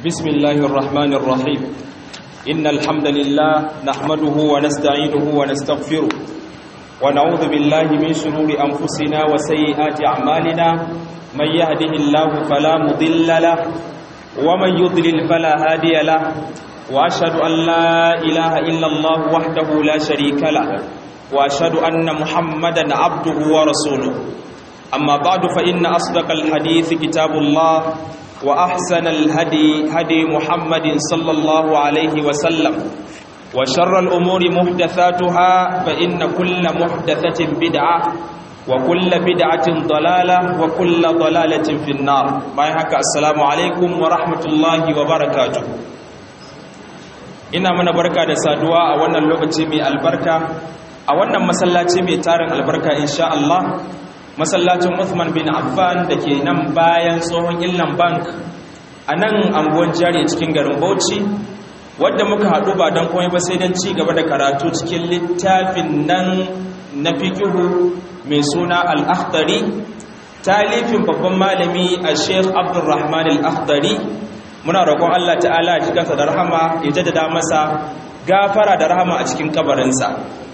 بسم الله الرحمن الرحيم إن الحمد لله نحمده ونستعينه ونستغفره ونعوذ بالله من شرور أنفسنا وسيئات أعمالنا من يهده الله فلا مضل له ومن يضلل فلا هادي له وأشهد أن لا إله إلا الله وحده لا شريك له وأشهد أن محمدا عبده ورسوله أما بعد فإن أصدق الحديث كتاب الله وأحسن الهدي هدي محمد صلى الله عليه وسلم وشر الأمور محدثاتها فإن كل محدثة بدعة وكل بدعة ضلالة وكل ضلالة في النار بايحك السلام عليكم ورحمة الله وبركاته ina mana barka da saduwa a wannan lokaci mai albarka a wannan masallaci mai tarin albarka insha Allah masallacin Uthman bin Affan da ke nan bayan tsohon Illan Bank a nan anguwan jari cikin garin Bauchi wadda muka haɗu ba don komai ba sai don ci gaba da karatu cikin littafin nan na fikihu mai suna al-akhdari talifin babban malami a Sheikh Abdulrahman al-Akhdari muna roƙon Allah ta'ala ji kansa da rahama ya jaddada masa gafara da rahama a cikin kabarinsa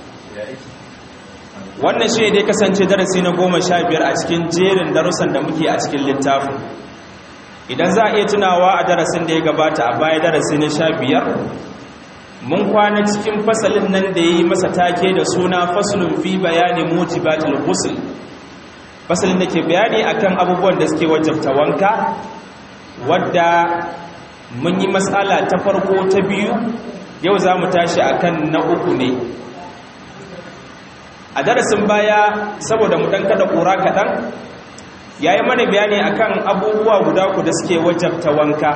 wannan shi dai kasance darasi na goma sha biyar a cikin jerin darussan da muke a cikin littafin idan za a iya tunawa a darasin da ya gabata a baya darasi na sha biyar mun kwana cikin fasalin nan da ya yi masa take da suna fasulun fi bayani motivatul ghusl fasalin da ke bayani akan abubuwan da suke wajabta wanka wadda mun yi matsala ta farko ta biyu yau za mu tashi akan na uku ne a darasin baya saboda mu dan kada kura kaɗan ya yi mana bayani akan abubuwa guda ku da suke wajabta wanka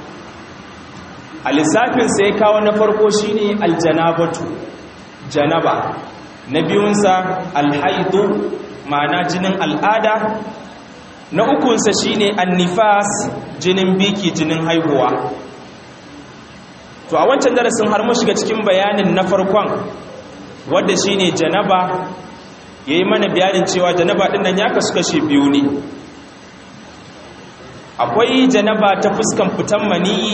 a lissafin sai kawo na farko shine aljanabatu janaba na biyunsa alhaidu ma'ana jinin al'ada na ukunsa shine annifas jinin biki jinin haihuwa to a wancan darasin har mu shiga cikin bayanin na farkon wadda shine janaba yayi mana bayanin cewa janaba din nan ya kasu kashe biyu ne akwai janaba ta fuskan fitan maniyi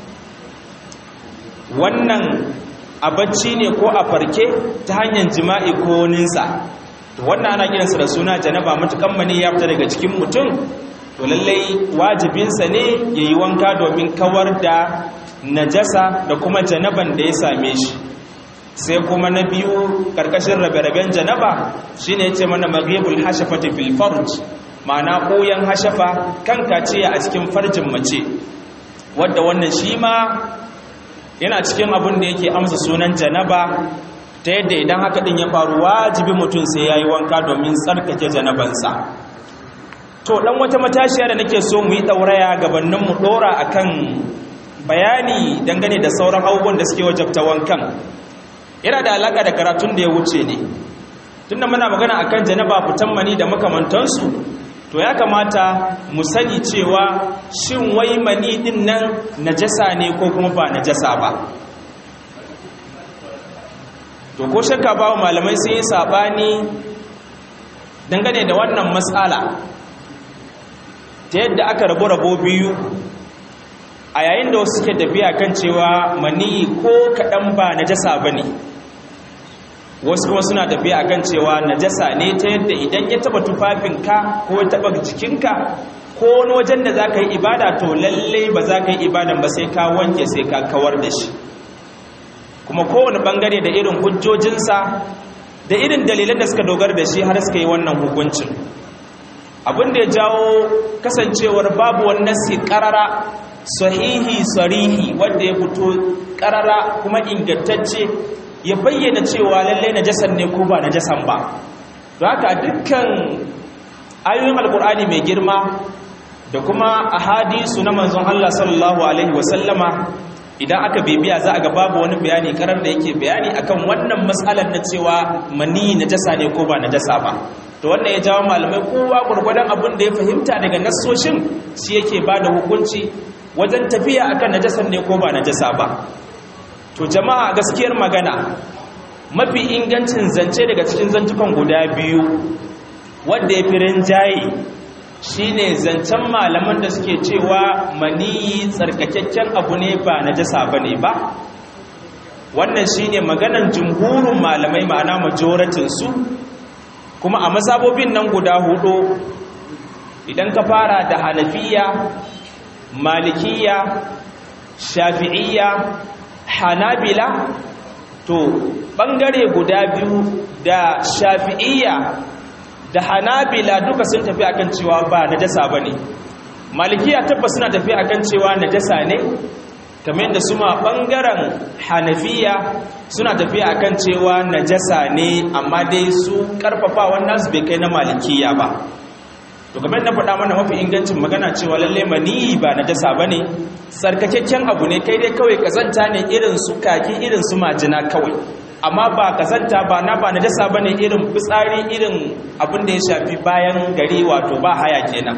wannan a bacci ne ko a farke ta hanyar jima'i ko ninsa to wannan ana kiransa da suna janaba matukan mani ya fita daga cikin mutum to lallai wajibinsa ne ya yi wanka domin kawar da najasa da kuma janaban da ya same shi sai kuma na biyu karkashin rabe-raben janaba shi ne ce mana maghibul hashafati fil farj ma'ana koyan hashafa kan kaciya a cikin farjin mace wadda wannan shi ma yana cikin abin da yake amsa sunan janaba ta yadda idan haka din ya faru wajibi mutum sai ya yi wanka domin tsarkake janabansa to dan wata matashiya da nake so mu yi ɗauraya gabanin mu ɗora akan bayani dangane da sauran abubuwan da suke wajabta wankan yana da alaka da karatun da ya wuce ne tunda muna magana akan janaba fitan mani da makamantansu to ya kamata mu sani cewa shin wai mani din nan najasa ne ko kuma ba najasa ba to ko shakka bawo malamai sun yi sabani dangane da wannan matsala ta yadda aka rabu rabo biyu a yayin da wasu suke tafiya kan cewa mani ko kaɗan ba najasa ba ne wasu kuma suna tafiya kan cewa najasa ne ta yadda idan ya taba tufafinka ko ya taba jikinka ko wani wajen da za ka yi ibada to lallai ba za ka yi ibadan ba sai ka wanke sai ka kawar da shi kuma kowane bangare da irin hujjojinsa da irin dalilan da suka dogara da shi har suka yi wannan hukuncin abin da ya jawo kasancewar babu wannan si karara sahihi sarihi wanda ya fito karara kuma ingantacce ya bayyana cewa lalle najasan ne ko ba najasan ba to haka dukkan ayoyin alkur'ani mai girma da kuma ahadisu na manzon Allah sallallahu alaihi wasallama idan aka bibiya za a ga babu wani bayani karar da yake bayani akan wannan matsalar na cewa mani najasa ne ko ba najasa ba to wannan ya jawo malamai kowa gurgurdan abin da ya fahimta daga nassoshin shi yake bada hukunci wajen tafiya akan najasan ne ko ba najasa ba to jama'a gaskiyar magana mafi ingancin zance daga cikin zantukan guda biyu wanda ya fi rinjaye shine zancen malaman da suke cewa maniyi tsarkakakken abu ne ba najasa bane ba wannan shine maganan jumhurin malamai ma'ana majoratin su kuma a mazhabobin nan guda hudu idan ka fara da hanafiya malikiya shafi'iyya hanabila to bangare guda biyu da shafi'iyya da hanabila duka sun tafi akan cewa ba najasa bane malikiya tabbas suna tafi akan cewa najasa ne kamar yadda su ma bangaren hanafiya suna tafi akan cewa najasa ne amma dai su karfafa wannan su bai kai na malikiya ba to kamar na faɗa mana mafi ingancin magana cewa lalle mani ba najasa bane sarkakakken abu ne kai dai kawai kazanta ne irin su kaki irin su majina kawai amma ba kazanta ba na ba najasa bane irin fitsari irin abin da ya shafi bayan gari wato ba haya kenan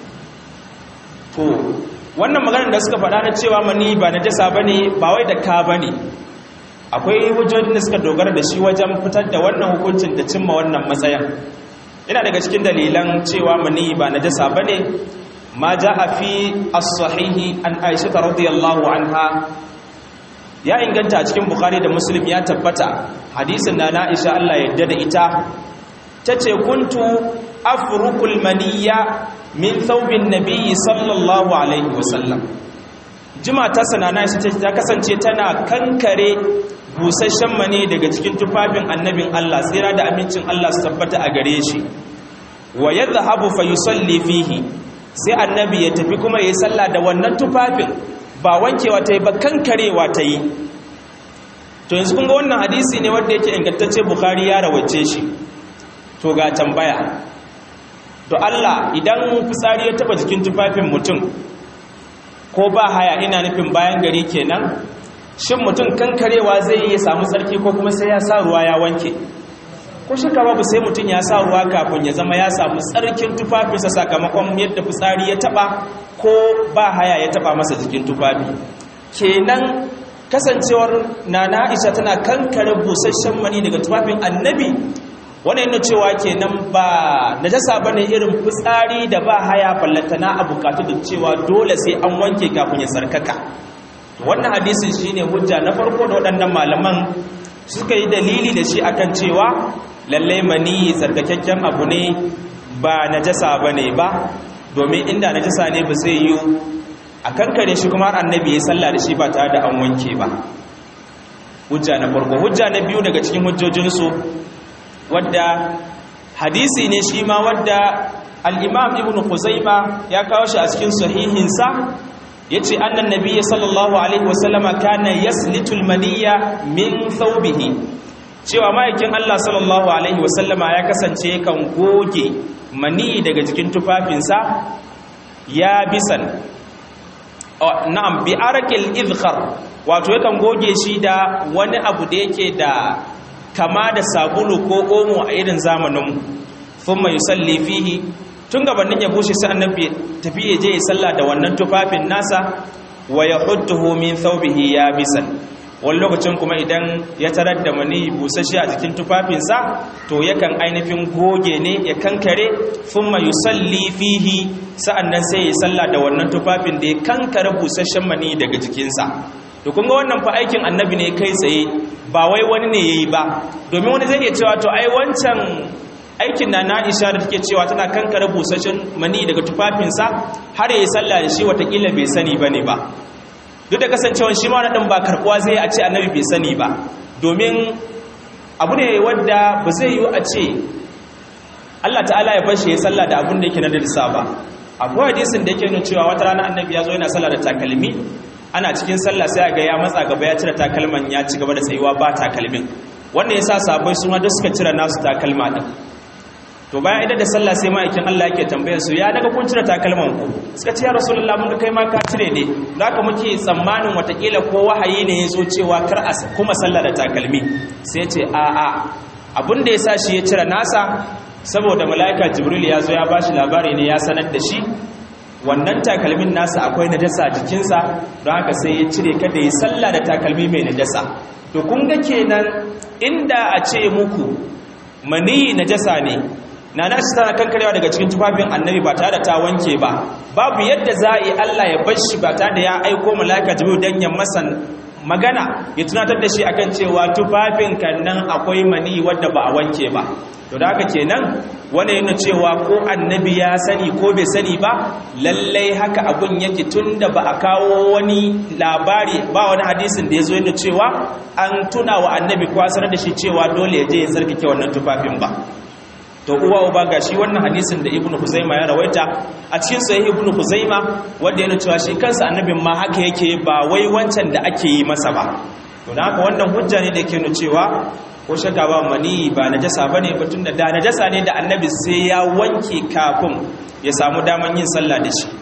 to wannan maganar da suka faɗa na cewa mani ba najasa bane ba wai da ka bane akwai hujjojin da suka dogara da shi wajen fitar da wannan hukuncin da cimma wannan matsayin yana daga cikin dalilan cewa mani ba najasa bane ma jaa fi as-sahihi an Aisha radhiyallahu anha ya inganta a cikin Bukhari da Muslim ya tabbata hadisin na Aisha Allah ya yarda da ita tace kuntu afruqul maniyya min thawbin nabiyyi sallallahu alaihi wasallam jima ta sanana shi ta kasance tana kankare busasshen mani daga cikin tufafin annabin Allah tsira da amincin Allah su tabbata a gare shi wa yadhhabu fa yusalli fihi sai annabi ya tafi kuma yayi sallah da wannan tufafin ba wankewa ta yi ba kankarewa ta yi to yanzu kun ga wannan hadisi ne wanda yake ingantacce Bukhari ya rawace shi to ga tambaya to Allah idan fitsari ya taba jikin tufafin mutum ko ba haya ina nufin bayan gari kenan shin mutum kankarewa zai yi samu tsarki ko kuma sai ya sa ruwa ya wanke ko shaka babu sai mutum ya sa ruwa kafin ya zama ya samu tsarkin tufafinsa sakamakon yadda fitsari ya taba ko ba haya ya taba masa jikin tufafi kenan kasancewar nana Aisha tana kankare busasshen mani daga tufafin annabi wannan yana cewa kenan ba najasa bane irin fitsari da ba haya ballantana a bukatu da cewa dole sai an wanke kafin ya sarkaka wannan hadisin shine hujja na farko da waɗannan malaman suka yi dalili da shi akan cewa lalle mani tsarkakakken abu ne ba najasa bane ba domin inda najasa ne ba zai yi a kankare shi kuma annabi ya salla da shi ba tare da an wanke ba hujja na farko hujja na biyu daga cikin hujjojinsu wadda hadisi ne shi ma wadda al-imam ibn khuzaima ya kawo shi a cikin sahihinsa yace annan nabiyyi sallallahu alaihi wasallama kana yaslitu al-maniyya min thawbihi cewa ma'aikin Allah sallallahu alaihi wasallama ya kasance kan goge mani daga jikin tufafinsa ya bisan na'am bi arakil idkhar wato yakan goge shi da wani abu da yake da kama da sabulu ko omo a irin zamanin thumma yusalli fihi tun gabanin ya bushe sai annabi tafi ya je ya salla da wannan tufafin nasa wa yahudduhu min thawbihi yabisan wani lokacin kuma idan ya tarar da mani busasshe a jikin tufafinsa to yakan ainihin goge ne ya kankare thumma yusalli fihi sa'annan sai ya salla da wannan tufafin da ya kankare busasshen mani daga jikinsa to kun ga wannan fa aikin annabi ne kai tsaye ba wai wani ne yayi ba domin wani zai iya cewa to ai wancan aikin na Aisha da take cewa tana kankare busasshen mani daga tufafinsa har yayi sallah da shi watakila bai sani bane ba duk da kasancewa shi ma na din ba karbuwa zai a ce annabi bai sani ba domin abu ne wanda ba zai yi a ce Allah ta'ala ya bashi ya sallah da abun da yake na dalisa ba akwai hadisin da yake nuna cewa wata rana annabi ya zo yana sallah da takalmi ana cikin sallah sai ga ya matsa gaba ya cire takalman ya ci gaba da tsayuwa ba takalmin wannan yasa sabai su ma duk suka cire nasu takalma din to bayan idan da sallah sai ma'aikin Allah yake tambayar su ya daga kun cire takalman ku suka ce ya rasulullah mun ga kai ma ka cire ne zaka muke tsammanin watakila ko wahayi ne ya zo cewa kar a kuma sallah da takalmi sai ce a a abin da yasa shi ya cire nasa saboda mala'ika jibril ya zo ya bashi labari ne ya sanar da shi wannan takalmin nasa akwai najasa jikinsa don haka sai ya cire kada ya salla da takalmi mai najasa to kun ga kenan inda a ce muku maniyi najasa ne na na shi tana kankarewa daga cikin tufafin annabi ba tare da ta wanke ba babu yadda za a yi Allah ya bar shi ba tare da ya aiko mala'ika jibril dan ya masa magana ya tunatar da shi akan cewa tufafin kan nan akwai mani wadda ba a wanke ba to da haka kenan wani yana cewa ko annabi ya sani ko bai sani ba lallai haka abun yake tunda ba a kawo wani labari ba wani hadisin da ya zo yana cewa an tuna wa annabi kwasar da shi cewa dole ya je ya tsarkake wannan tufafin ba to uwa uba ga shi wannan hadisin da ibnu huzaima ya rawaita a cikin sahih ibnu huzaima wanda yana cewa shi kansa annabin ma haka yake ba wai wancan da ake yi masa ba to dan haka wannan hujja ne da yake nuna cewa ko shaka ba mani ba najasa bane ba tunda da najasa ne da annabi sai ya wanke kafin ya samu daman yin sallah da shi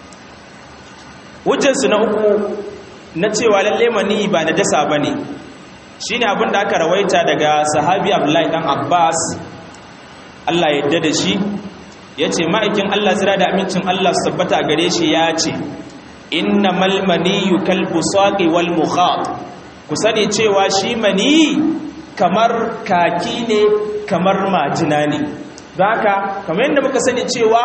hujjar su na uku na cewa lalle mani ba najasa bane shine abin da aka rawaita daga sahabi Abdullahi dan Abbas Allah yadda da shi ya ce ma'aikin Allah zira da amincin Allah su tabbata gare shi ya ce inna malmaniyu kalbu saƙi wal muhat ku sani cewa shi mani kamar kaki ne kamar majina ne don haka kamar yadda muka sani cewa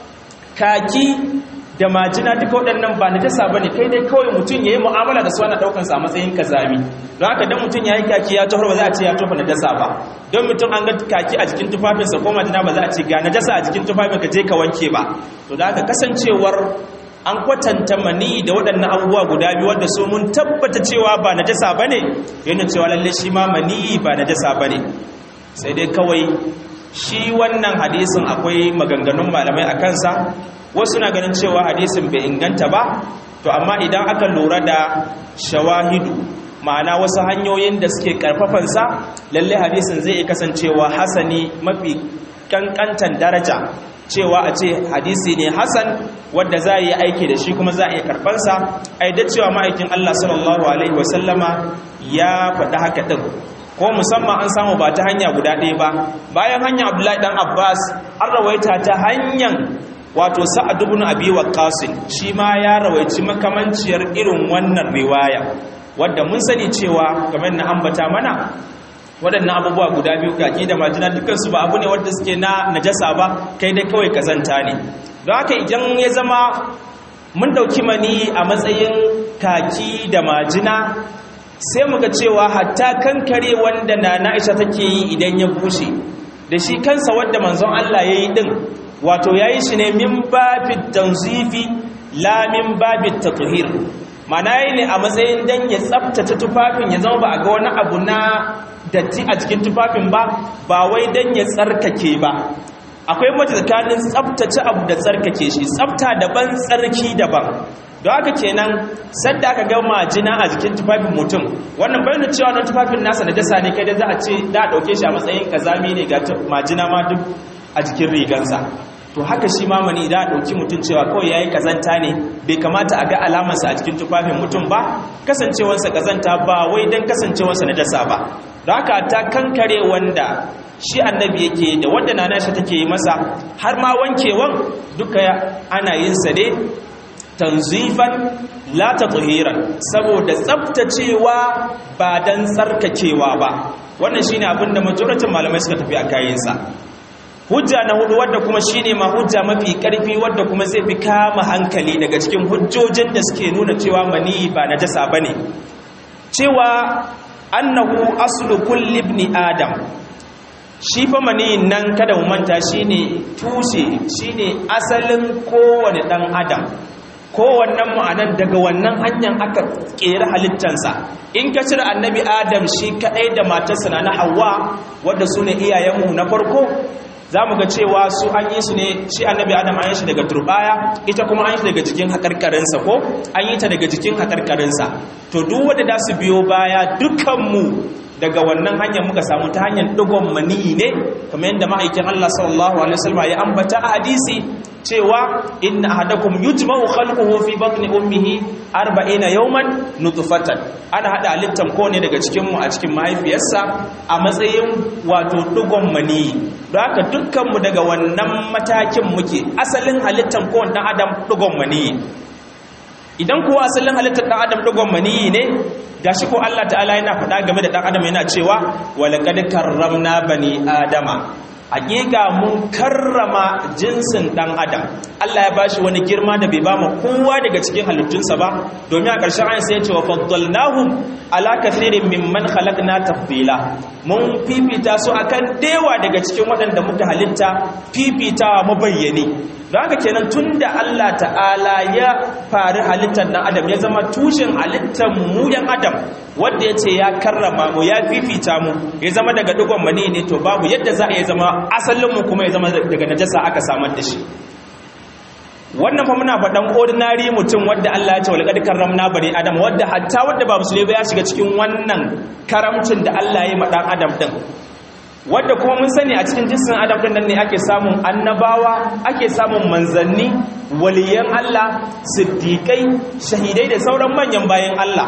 kaki da majina duka waɗannan ba na jasa ba ne kai dai kawai mutum ya yi mu'amala da su ana ɗaukansa a matsayin kazami don haka don mutum ya yi kaki ya tofar ba za a ce ya tofa na jasa ba don mutum an ga kaki a jikin tufafinsa ko majina ba za a ce ga na jasa a jikin tufafin ka je ka wanke ba to da haka kasancewar an kwatanta mani da waɗannan abubuwa guda biyu wanda su mun tabbata cewa ba na jasa ba ne yana cewa lalle shi ma mani ba na jasa ba ne sai dai kawai shi wannan hadisin akwai maganganun malamai a kansa wasu na ganin cewa hadisin bai inganta ba to amma idan aka lura da shawahidu ma'ana wasu hanyoyin da suke karfafansa lalle hadisin zai iya kasancewa hasani mafi kankantan daraja cewa a ce hadisi ne hasan wadda za a yi aiki da shi kuma za a iya karfansa a yi da cewa ma'aikin Allah sallallahu alaihi wasallama ya faɗi haka ɗin ko musamman an samu ba ta hanya guda ɗaya ba bayan hanyar abdullahi ɗan abbas an rawaita ta hanyar wato sa'ad ibn abi waqqas shi ma ya rawaici makamanciyar irin wannan riwaya wadda mun sani cewa kamar na ambata mana waɗannan abubuwa guda biyu kaki da majina dukansu ba abu ne wadda suke na najasa ba kai dai kawai kazanta ne don haka idan ya zama mun ɗauki mani a matsayin kaki da majina sai muga cewa hatta kankare wanda na na'isha take yi idan ya bushe da shi kansa wadda manzon Allah ya yi ɗin wato ya yi shi ne min babin tanzifi la min babin tatuhir mana yi ne a matsayin dan ya tsabtace tufafin ya zama ba a ga wani abu na datti a cikin tufafin ba ba wai dan ya tsarkake ba akwai mace tsakanin tsabtace abu da tsarkake shi tsabta daban tsarki daban don haka kenan sadda aka ga majina a jikin tufafin mutum wannan bayan cewa na tufafin nasa na jasa ne kai da za a ce da a ɗauke shi a matsayin kazami ne ga majina ma duk a jikin rigansa to haka shi mamani da ɗauki mutum cewa kawai ya yi ƙazanta ne bai kamata a ga alamarsa a cikin tufafin mutum ba kasancewarsa ƙazanta ba wai don kasancewarsa na dasa ba da haka ta kankare wanda shi annabi yake da wanda na nashi take yi masa har ma wankewan duka ana yin sa ne tanzifan la tatuhiran saboda tsaftacewa ba dan tsarkakewa ba wannan shine abinda majoratin malamai suka tafi a kayansa hujja na hudu wadda kuma shine ma hujja mafi karfi wadda kuma zai fi kama hankali daga cikin hujjojin da suke nuna cewa mani ba najasa bane cewa annahu aslu kulli ibn adam shi fa mani nan kada mu manta shine tushe shine asalin kowane dan adam kowannen ma'anan daga wannan hanyar aka kera halittansa in ka cire annabi adam shi kadai da matarsa na hawa wadda su ne iyayenmu na farko za mu ga cewa su an yi su ne shi annabi adam an yi shi daga turbaya ita kuma an yi shi daga jikin haƙarƙarinsa ko an yi ta daga jikin haƙarƙarinsa to duk wadda da su biyo baya dukkanmu daga wannan hanyar muka samu ta hanyar digon maniyi ne kamar yadda ma'aikin Allah sallallahu alaihi wasallam ya ambata a hadisi cewa inna ahadakum yujma'u khalquhu fi batni ummihi 40 yawman nutfatan ana hada halittan ko ne daga cikin mu a cikin mahaifiyarsa a matsayin wato digon maniyi don haka dukkan mu daga wannan matakin muke asalin halittan ko dan adam digon maniyi idan kuwa asalin halittar dan adam digon maniyi ne gashi ko Allah ta'ala yana faɗa game da ɗan adam yana cewa walaqad karramna bani adama hakika mun karrama jinsin dan adam Allah ya bashi wani girma da bai ba mu kowa daga cikin halittunsa ba domin a ƙarshen ayin sai ya ce wa faddalnahum ala kathirin mimman khalaqna tafdila mun fifita su akan dewa daga cikin waɗanda muka halitta fifitawa mabayyane don haka kenan tunda Allah ta'ala ya fari halittar dan adam ya zama tushen halittar mu yan adam wanda ya ce ya karrama mu ya fifita mu ya zama daga dugon mani ne to babu yadda za a yi zama asalinmu kuma ya zama daga najasa aka samar da shi wannan fa muna faɗan ordinary mutum wadda Allah ya ce walqad karramna bani adam wadda hatta wadda ba musulmi ba ya shiga cikin wannan karamcin da Allah ya yi ma dan adam din wadda kuma mun sani a cikin jinsin adam din nan ne ake samun annabawa ake samun manzanni waliyan Allah siddiqai shahidai da sauran manyan bayan Allah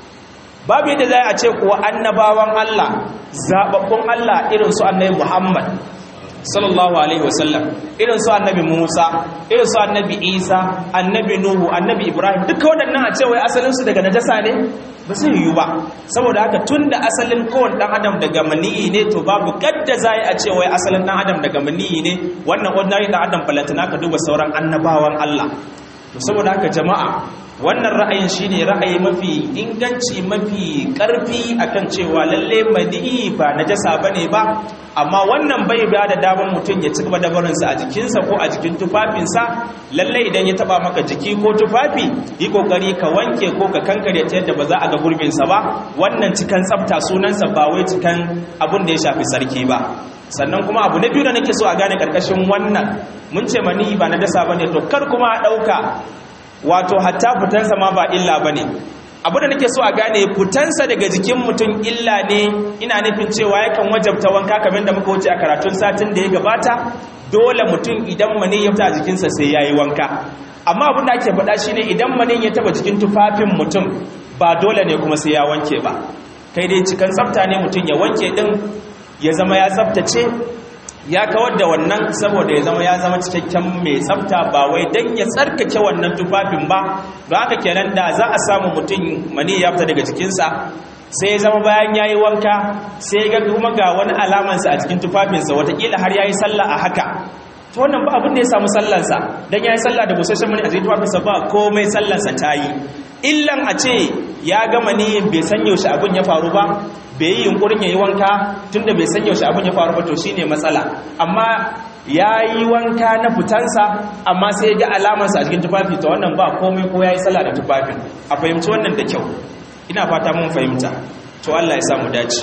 babu yadda za a ce kuwa annabawan Allah zababbun Allah irin su annabi Muhammad sallallahu alaihi wasallam irin su annabi Musa irin su annabi Isa annabi Nuhu annabi Ibrahim duka waɗannan a ce wai asalin su daga najasa ne ba zai yiwu ba saboda haka tunda asalin kowane dan adam daga maniyi ne to babu gadda za a ce wai asalin dan adam daga maniyi ne wannan ordinary dan adam balantana ka duba sauran annabawan Allah to saboda haka jama'a wannan ra'ayin shine ra'ayi mafi inganci mafi karfi akan cewa lalle madi'i ba najasa bane ba amma wannan bai ba da damar mutum ya ci gaba da barinsa a jikinsa ko a jikin tufafinsa lalle idan ya taba maka jiki ko tufafi yi kokari ka wanke ko ka kankare ta yadda ba za a ga gurbinsa ba wannan cikan tsafta sunansa ba wai cikan abin da ya shafi sarki ba sannan kuma abu na biyu da nake so a gane karkashin wannan mun ce mani ba na dasa bane to kar kuma a dauka wato hatta fitansa ma ba illa bane abu da nake so a gane fitansa daga jikin mutum illa ne ina nufin cewa yakan wajabta wanka kamar da muka wuce a karatun satin da ya gabata dole mutum idan mani ya fita a jikinsa sai yayi wanka amma abin da ake faɗa shine idan mani ya taba jikin tufafin mutum ba dole ne kuma sai ya wanke ba kai dai cikan tsafta ne mutum ya wanke din ya zama ya tsaftace ya kawar da wannan saboda ya zama ya zama cikakken mai tsafta ba wai dan ya tsarkake wannan tufafin ba don haka kenan da za a samu mutum mani ya fita daga jikinsa sai ya zama bayan ya yi wanka sai ga kuma ga wani alamansa a cikin tufafinsa watakila har ya yi sallah a haka ta wannan ba abin da ya samu sallansa don ya yi sallah da busasshen mani a cikin tufafinsa ba komai sallansa ta yi illan a ce ya gama niyin bai san yaushe abin ya faru ba bai yi yunkurin ya yi wanka tun da bai san yaushe abin ya faru ba to shine matsala amma ya yi wanka na fitansa amma sai ya ga alamarsa a cikin tufafi ta wannan ba komai ko ya yi sallah da tufafin a fahimci wannan da kyau ina fata mun fahimta to Allah ya samu dace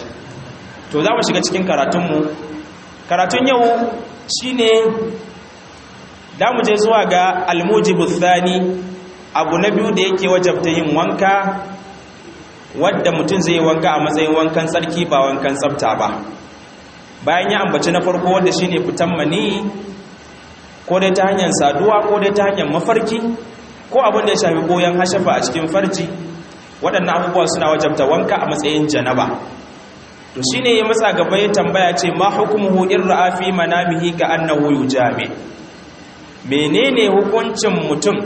to za mu shiga cikin karatunmu karatun yau shine da mu je zuwa ga almujibu thani abu na biyu da yake wajabta yin wanka wadda mutum zai wanka a matsayin wankan tsarki ba wankan tsafta ba bayan ya ambaci na farko wanda shine fitan mani ko dai ta hanyar saduwa ko dai ta hanyar mafarki ko abin da ya shafi goyon hashafa a cikin farji waɗannan abubuwa suna wajabta wanka a matsayin janaba to shine ya matsa gaba ya tambaya ce ma hukumuhu in ra'a fi manamihi ka annahu yujami menene hukuncin mutum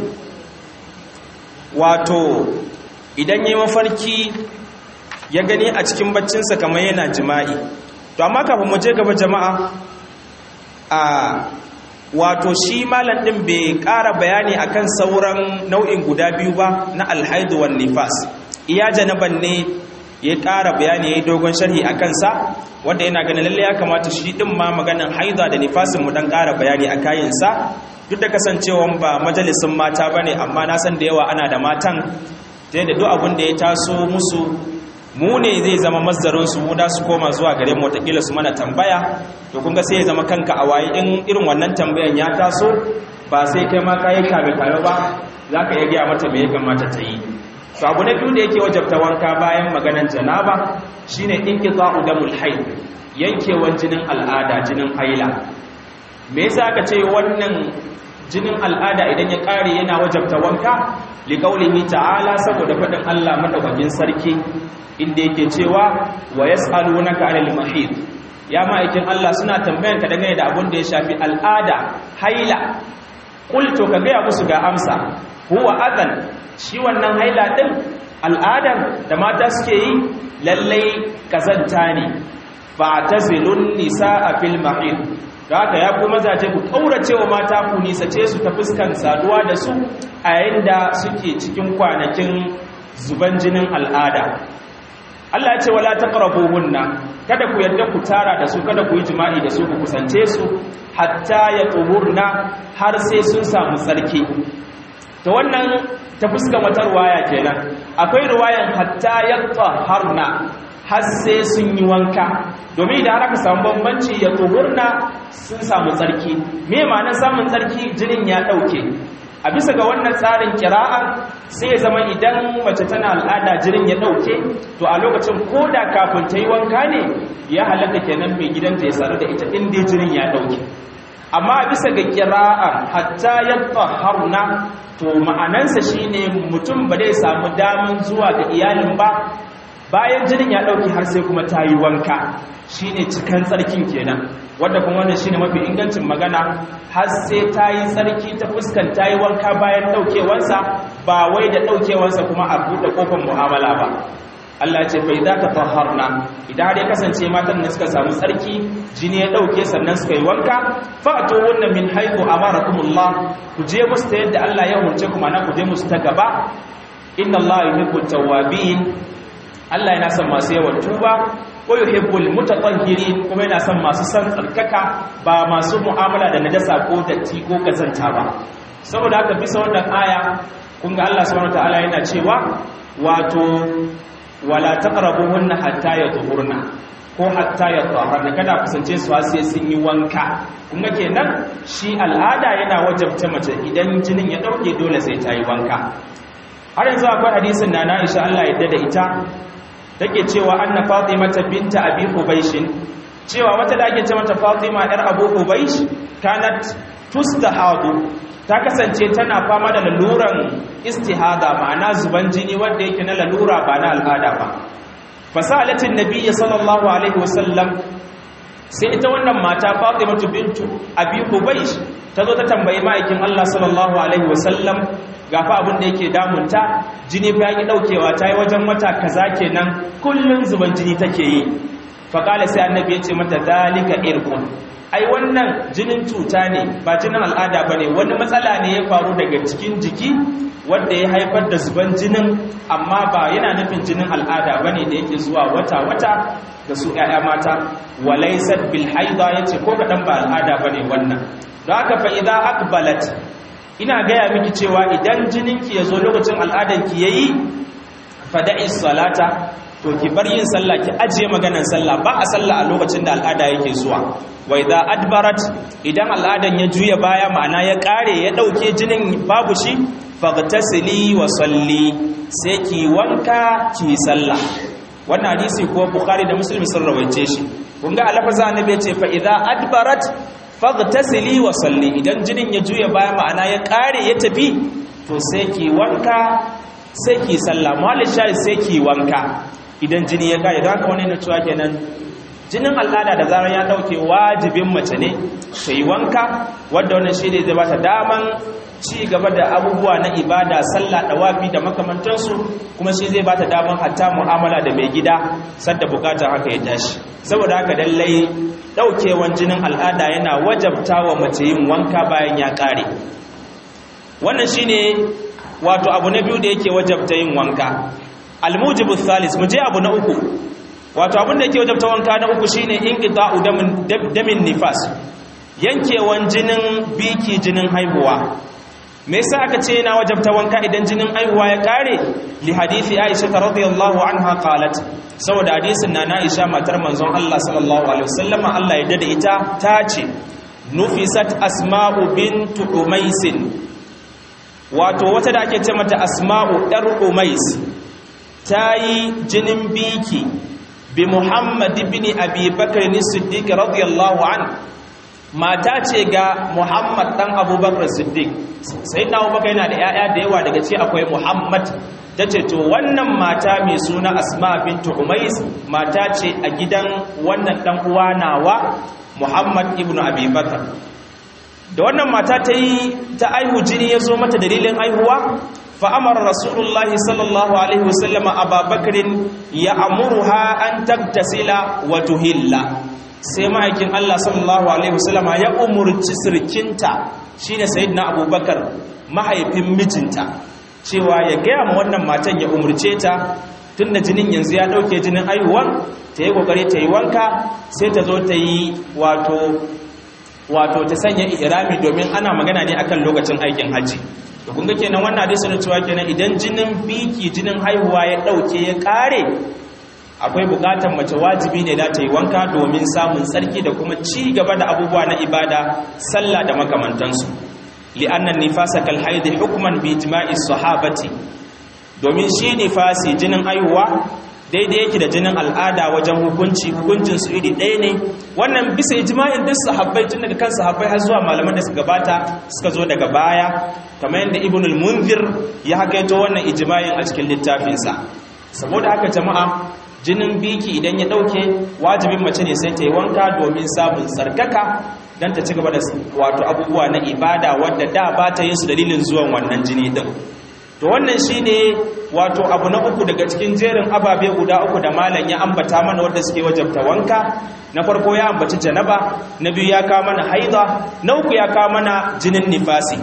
wato idan yi mafarki ya gani a cikin baccinsa kamar yana jima'i to amma kafin mu je gaba jama'a a wato shi malam din bai ƙara bayani akan sauran nau'in guda biyu ba na alhaidu wan nifas iya janaban ne ya ƙara bayani ya yi dogon sharhi a kansa wanda yana ganin lalle ya kamata shi ɗin ma maganin haida da nifasin mu dan ƙara bayani a kayansa duk da kasancewa ba majalisun mata ba ne amma na san da yawa ana da matan ta yadda duk abin da ya taso musu mu ne zai zama mazdarinsu mu da su koma zuwa gare mu watakila su mana tambaya to kun ga sai ya zama kanka a waye in irin wannan tambayan ya taso ba sai kai ma kayi kame kame ba za ka iya gaya mata me ya kamata ta yi to abu na biyu da yake wajabta wanka bayan maganan janaba shine inqita'u damul hayd yankewan jinin al'ada jinin haila me yasa aka ce wannan jinin al'ada idan ya kare yana wajabta wanka liqaulihi ta'ala saboda fadin Allah madaukakin sarki inda yake cewa wa yas'alunaka 'anil mahid ya ma'aikin Allah suna tambayan ka dangane da abun da ya shafi al'ada haila qultu ka ga musu ga amsa huwa adan shi wannan haila din al'adar da mata suke yi lallai kazanta ne ba tazilun nisaa fil mahid da haka ya ku mazaje ku kaurace wa mata ku nisace su ta fuskan saduwa da su a yayin da suke cikin kwanakin zuban jinin al'ada Allah ya ce wala taqrabuhunna kada ku yadda ku tara da su kada ku yi jima'i da su ku kusance su hatta ya tuhurna har sai sun samu tsarki to wannan ta fuskan wata ruwaya kenan akwai ruwayan hatta ya taharna har sai sun yi wanka domin idan har aka samu bambanci ya tuhurna sun samu tsarki me ma'anar samun tsarki jinin ya dauke a bisa ga wannan tsarin kira'ar sai ya zama idan mace tana al'ada jinin ya dauke to a lokacin koda kafin ta yi wanka ne ya halatta kenan mai gidanta ya saru da ita inda jinin ya dauke amma a bisa ga kira'ar hatta yadda haruna to ma'anansa shine mutum ba zai samu damin zuwa ga iyalin ba bayan jinin ya dauke har sai kuma ta yi wanka shine cikan tsarkin kenan wanda kuma wannan shine mafi ingancin magana har sai ta yi tsarki ta fuskan ta yi wanka bayan daukewansa ba wai da daukewansa kuma a buɗe kofar mu'amala ba Allah ce fa idza tatahharna idan har ya kasance matan da suka samu tsarki jini ya dauke sannan suka yi wanka fa'tu wunna min haythu amarakumullah ku je musu ta yadda Allah ya hunce kuma na ku je musu ta gaba inna Allah yuhibbu tawwabin Allah yana son masu yawan tuba wa yuhibbul mutatahhirin kuma yana son masu san tsarkaka ba masu mu'amala da najasa ko datti ko kazanta ba saboda haka bisa wannan aya kun ga Allah subhanahu wataala yana cewa wato wala taqrabuhunna hatta yatuhurna ko hatta yatahharna kada kusance su sai sun yi wanka kun ga kenan shi al'ada yana wajabta mace idan jinin ya dauke dole sai ta yi wanka har yanzu akwai hadisin da na Aisha Allah ya da ita take cewa anna fatimata binta abi hubaysh cewa wata da ake ce mata fatima yar abu hubaysh kanat tustahadu ta kasance tana fama da laluran istihada ma'ana zuban jini wanda yake na lalura ba na al'ada ba fasalatin nabiyyi sallallahu alaihi wasallam sai ita wannan mata fatimatu bintu abi hubaysh ta zo ta tambayi ma'aikin Allah sallallahu alaihi wasallam gafa abin da yake damunta jini fa yaki daukewa ta yi wajen wata kaza kenan kullun zuban jini take yi faqala sai annabi ya ce mata dalika irqun ai wannan jinin cuta ne ba jinin al'ada bane wani matsala ne ya faru daga cikin jiki wanda ya haifar da zuban jinin amma ba yana nufin jinin al'ada bane da yake zuwa wata wata da su ƴaƴa mata walaysat bil haida yace ko kadan ba al'ada bane wannan don haka fa idza aqbalat ina gaya miki cewa idan jininki ya zo lokacin al'adanki ya yi fada'i salata to ki bar yin sallah ki ajiye maganan sallah ba a sallah a lokacin da al'ada yake zuwa wa idza adbarat idan al'adan ya juya baya ma'ana ya kare ya dauke jinin babu shi faghtasili wa salli sai ki wanka ki sallah wannan hadisi ko bukhari da muslim sun rawaice shi kun ga alafaza annabi ya ce fa idza adbarat faghtasili wa salli idan jinin ya juya baya ma'ana ya kare ya tafi to sai ki wanka sai ki sallah mallin shayi sai ki wanka idan jini ya kare don haka wani na cewa kenan jinin al'ada da zarar ya dauke wajibin mace ne ta yi wanka wadda wannan shi ne zai bata daman ci gaba da abubuwa na ibada sallah dawafi da makamantansu kuma shi zai bata daman hatta mu'amala da mai gida sadda bukatar haka ya tashi saboda haka lallai daukewan jinin al'ada yana wajabta wa mace yin wanka bayan ya kare wannan shine wato abu na biyu da yake wajabta yin wanka almujibu thalis mu je abu na uku wato abin da yake wajabta wanka na uku shine inqita'u damin damin nifas yankewan jinin biki jinin haihuwa me yasa aka ce yana wajabta wanka idan jinin haihuwa ya kare li hadisi Aisha radhiyallahu anha qalat saboda hadisin na Aisha matar manzon Allah sallallahu alaihi wasallama Allah ya dade ita ta ce nufisat asma'u bintu umais wato wata da ake ce mata asma'u dar umais tayi jinin biki bi Muhammad ibn Abi Bakr as-Siddiq radiyallahu anhu mata ce ga Muhammad dan Abubakar Siddiq sai na Abubakar yana da yaya da yawa daga ce akwai Muhammad tace to wannan mata mai suna Asma bint Umais mata ce a gidan wannan dan uwa nawa Muhammad ibn Abi Bakar da wannan mata ta yi ta aihu jini ya zo mata dalilin aihuwa fa amara rasulullahi sallallahu alaihi wasallam ababakrin ya amuruha an tagtasila wa tuhilla sai ma'aikin Allah sallallahu alaihi wasallam ya umurci sirkinta shine sayyidina abubakar mahaifin mijinta cewa ya gaya ma wannan matan ya umurce ta tunda jinin yanzu ya dauke jinin aihuwan ta yi kokari ta yi wanka sai ta zo ta yi wato wato ta sanya ihrami domin ana magana ne akan lokacin aikin haji to kun ga kenan wannan hadisi ne cewa kenan idan jinin biki jinin haihuwa ya dauke ya kare akwai bukatar mace wajibi ne da ta yi wanka domin samun tsarki da kuma ci gaba da abubuwa na ibada sallah da makamantansu li'annan nifasa kal haid hukman bi ijma'i sahabati domin shi nifasi jinin aihuwa daidai yake da jinin al'ada wajen hukunci hukuncin su iri ɗaya ne wannan bisa ijma'in duk sahabbai tun daga kan sahabbai har zuwa malaman da suka gabata suka zo daga baya kamar yadda ibn al-munzir ya hakaito wannan ijma'in a cikin littafinsa saboda haka jama'a jinin biki idan ya ɗauke wajibin mace ne sai ta yi wanka domin samun tsarkaka don ta ci gaba da wato abubuwa na ibada wadda da ba ta yin su dalilin zuwan wannan jini din to wannan shine wato abu na uku daga cikin jerin ababe guda uku da malam ya ambata mana wanda suke wajabta wanka na farko ya ambaci janaba na biyu ya kawo mana haida na uku ya kawo mana jinin nifasi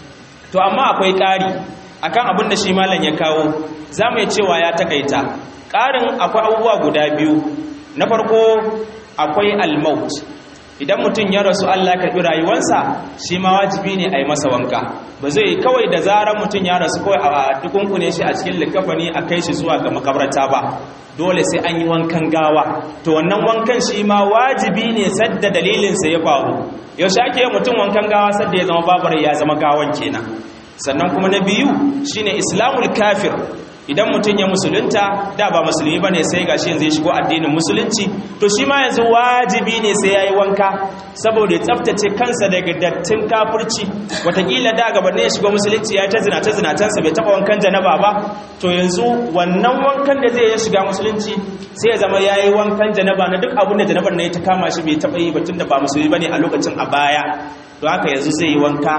to amma akwai ƙari akan abin da shi malam ya kawo za mu cewa ya takaita ƙarin akwai abubuwa guda biyu na farko akwai almaut idan mutum ya rasu Allah ya karɓi rayuwarsa shi ma wajibi ne a yi masa wanka ba zai kawai da zarar mutum ya rasu kawai a dukunkune shi a cikin likafani a kai shi zuwa ga makabarta ba dole sai an yi wankan gawa to wannan wankan shi ma wajibi ne sadda dalilinsa ya faru yaushe ake yi mutum wankan gawa sadda ya zama babar ya zama gawan kenan sannan kuma na biyu shine islamul kafir idan mutum ya musulunta da ba musulmi bane sai gashi yanzu ya shigo addinin musulunci to shi ma yanzu wajibi ne sai yayi wanka saboda ya tsaftace kansa daga dattin kafirci watakila da gaba ne ya shigo musulunci ya ta zina ta zinatansa bai taba wankan janaba ba to yanzu wannan wankan da zai ya shiga musulunci sai ya zama yayi wankan janaba na duk abin da janabar ne ta kama shi bai taba yi ba tunda ba musulmi bane a lokacin a baya to haka yanzu zai yi wanka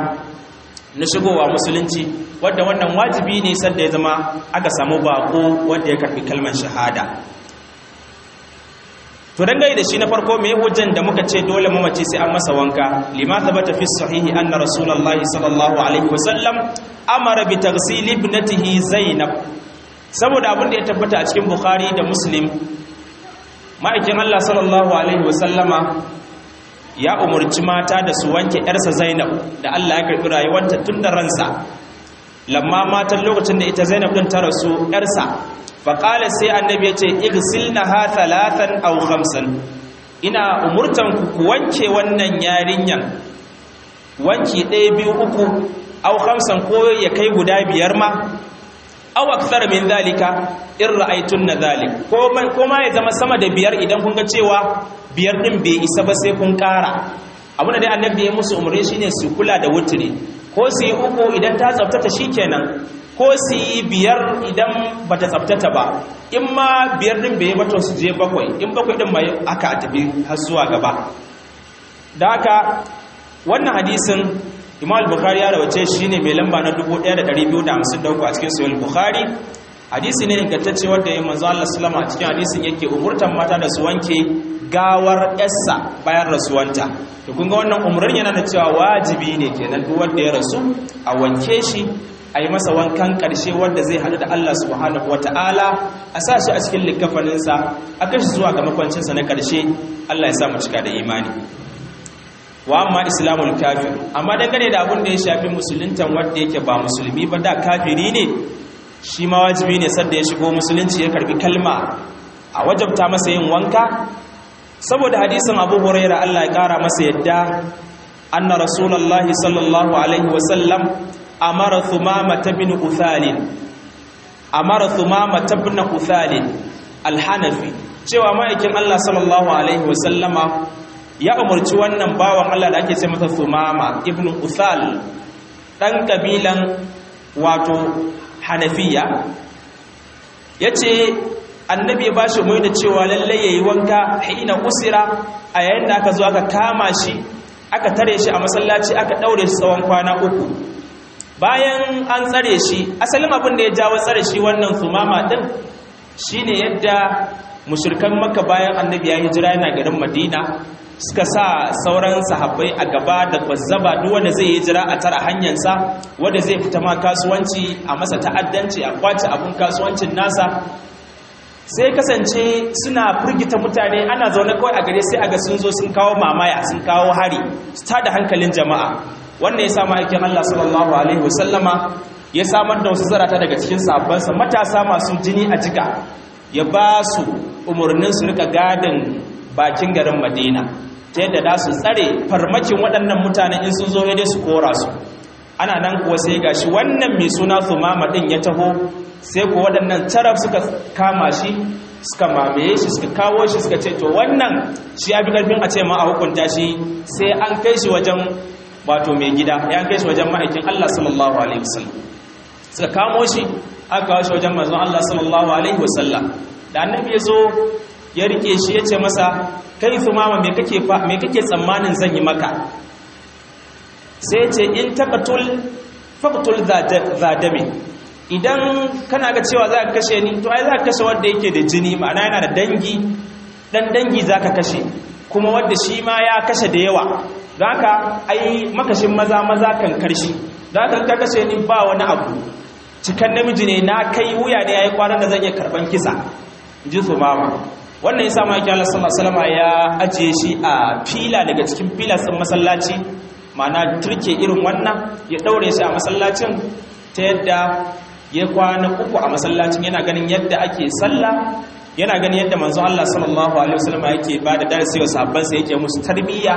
na shigowa musulunci wadda wannan wajibi ne sanda ya zama aka samu bako wanda ya karbi kalmar shahada to dangane da shi na farko mai hujjan da muka ce dole mamaci sai an masa wanka lima thabata fi sahihi anna rasulullahi sallallahu alaihi wasallam amara bi taghsil ibnatihi zainab saboda abin da ya tabbata a cikin bukhari da muslim ma'aikin Allah sallallahu alaihi wasallama ya umarci mata da su wanke ‘yarsa zainab da Allah ya karɓi rayuwanta tun da ransa lamma matan lokacin da ita zainab ɗin ta rasu ‘yarsa faƙalar sai annabi ya ce igsil na ha talatan au hamsin ina umurtan ku wanke wannan yarinyan wanki ɗaya biyu uku au hamsin ko ya kai guda biyar ma aw akthar min zalika in ra'aytunna zalik ko ma ya zama sama da biyar idan kun ga cewa biyar din bai isa ba sai kun ƙara abin da dai annabi ya musu umarni shine su kula da wuturi ko su yi uku idan ta tsaftata shikenan ko su yi biyar idan bata tsaftata ba in ma biyar din bai bato su je bakwai in bakwai din mai aka tafi har zuwa gaba da haka wannan hadisin imam al-bukhari ya rawace shi ne mai lamba na 1253 a cikin sahih bukhari hadisi ne ingantacce wanda ya manzo Allah sallama a cikin hadisin yake umurtan mata da su wanke gawar yarsa bayan rasuwanta to kun ga wannan umurnin yana da cewa wajibi ne kenan duk wanda ya rasu a wanke shi a yi masa wankan ƙarshe wanda zai haɗu da Allah subhanahu wata'ala a sa shi a cikin likafaninsa a kashi zuwa ga makwancinsa na ƙarshe Allah ya sa mu cika da imani wa amma islamul kafir amma dangane da abin da ya shafi musuluntan wanda yake ba musulmi ba da kafiri ne shi ma wajibi ne sadda ya shigo musulunci ya karbi kalma a wajabta masa yin wanka saboda hadisin abu huraira Allah ya kara masa yadda anna rasulullahi sallallahu alaihi wasallam amara thumama bin uthalin amara thumama bin uthalin alhanafi cewa ma'aikin Allah sallallahu alaihi wasallama ya umarci wannan bawan Allah da ake ce masa Sumama ibn Uthal dan kabilan wato Hanafiya yace annabi ya bashi mai da cewa lalle yayi wanka hina usira a yayin da aka zo aka kama shi aka tare shi a masallaci aka daure shi tsawon kwana uku bayan an tsare shi asalin abin da ya jawo tsare shi wannan sumama din shine yadda mushrikan maka bayan annabi ya hijira yana garin madina suka sa sauran sahabbai a gaba da kwazzaba duk wanda zai hijira a tara hanyarsa wanda zai fita ma kasuwanci a masa ta'addanci a kwace abun kasuwancin nasa sai kasance suna firgita mutane ana zaune kawai a gare sai aga sun zo sun kawo mamaya sun kawo hari su tada hankalin jama'a wannan ya sa ma'aikin Allah sallallahu alaihi wasallama ya samar da wasu zarata daga cikin sahabbansa matasa masu jini a jika ya ba su umarnin su rika gadin bakin garin madina ta yadda da su tsare farmakin waɗannan mutanen in sun zo ya su kora su ana nan kuwa sai gashi wannan mai suna sumama ɗin ya taho sai ku waɗannan taraf suka kama shi suka mamaye shi suka kawo shi suka ce to wannan shi ya fi ƙarfin a ce ma a hukunta shi sai an kai shi wajen wato mai gida ya kai shi wajen ma'aikin Allah sallallahu alaihi wasallam suka kamo shi aka kawo shi wajen manzon Allah sallallahu alaihi wasallam da annabi ya zo ya rike shi ya ce masa kai sumama me kake me kake tsammanin zan yi maka sai ce in taqatul faqtul zadami idan kana ga cewa za ka kashe ni to ai za ka kashe wanda yake da jini ma'ana yana da dangi dan dangi za ka kashe kuma wanda shi ma ya kashe da yawa don haka ai makashin maza maza kan karshi don haka ka kashe ni ba wani abu cikan namiji ne na kai wuya ne yayi kwanan da zan iya karban kisa ji su mama wannan yasa ma yake Allah sallallahu alaihi wasallam ya ajiye shi a fila daga cikin filas din masallaci ma'ana turke irin wannan ya daure shi a masallacin ta yadda ya kwana uku a masallacin yana ganin yadda ake sallah yana ganin yadda manzon Allah sallallahu alaihi wasallam yake ba da darasi wa sahabbansa yake musu tarbiyya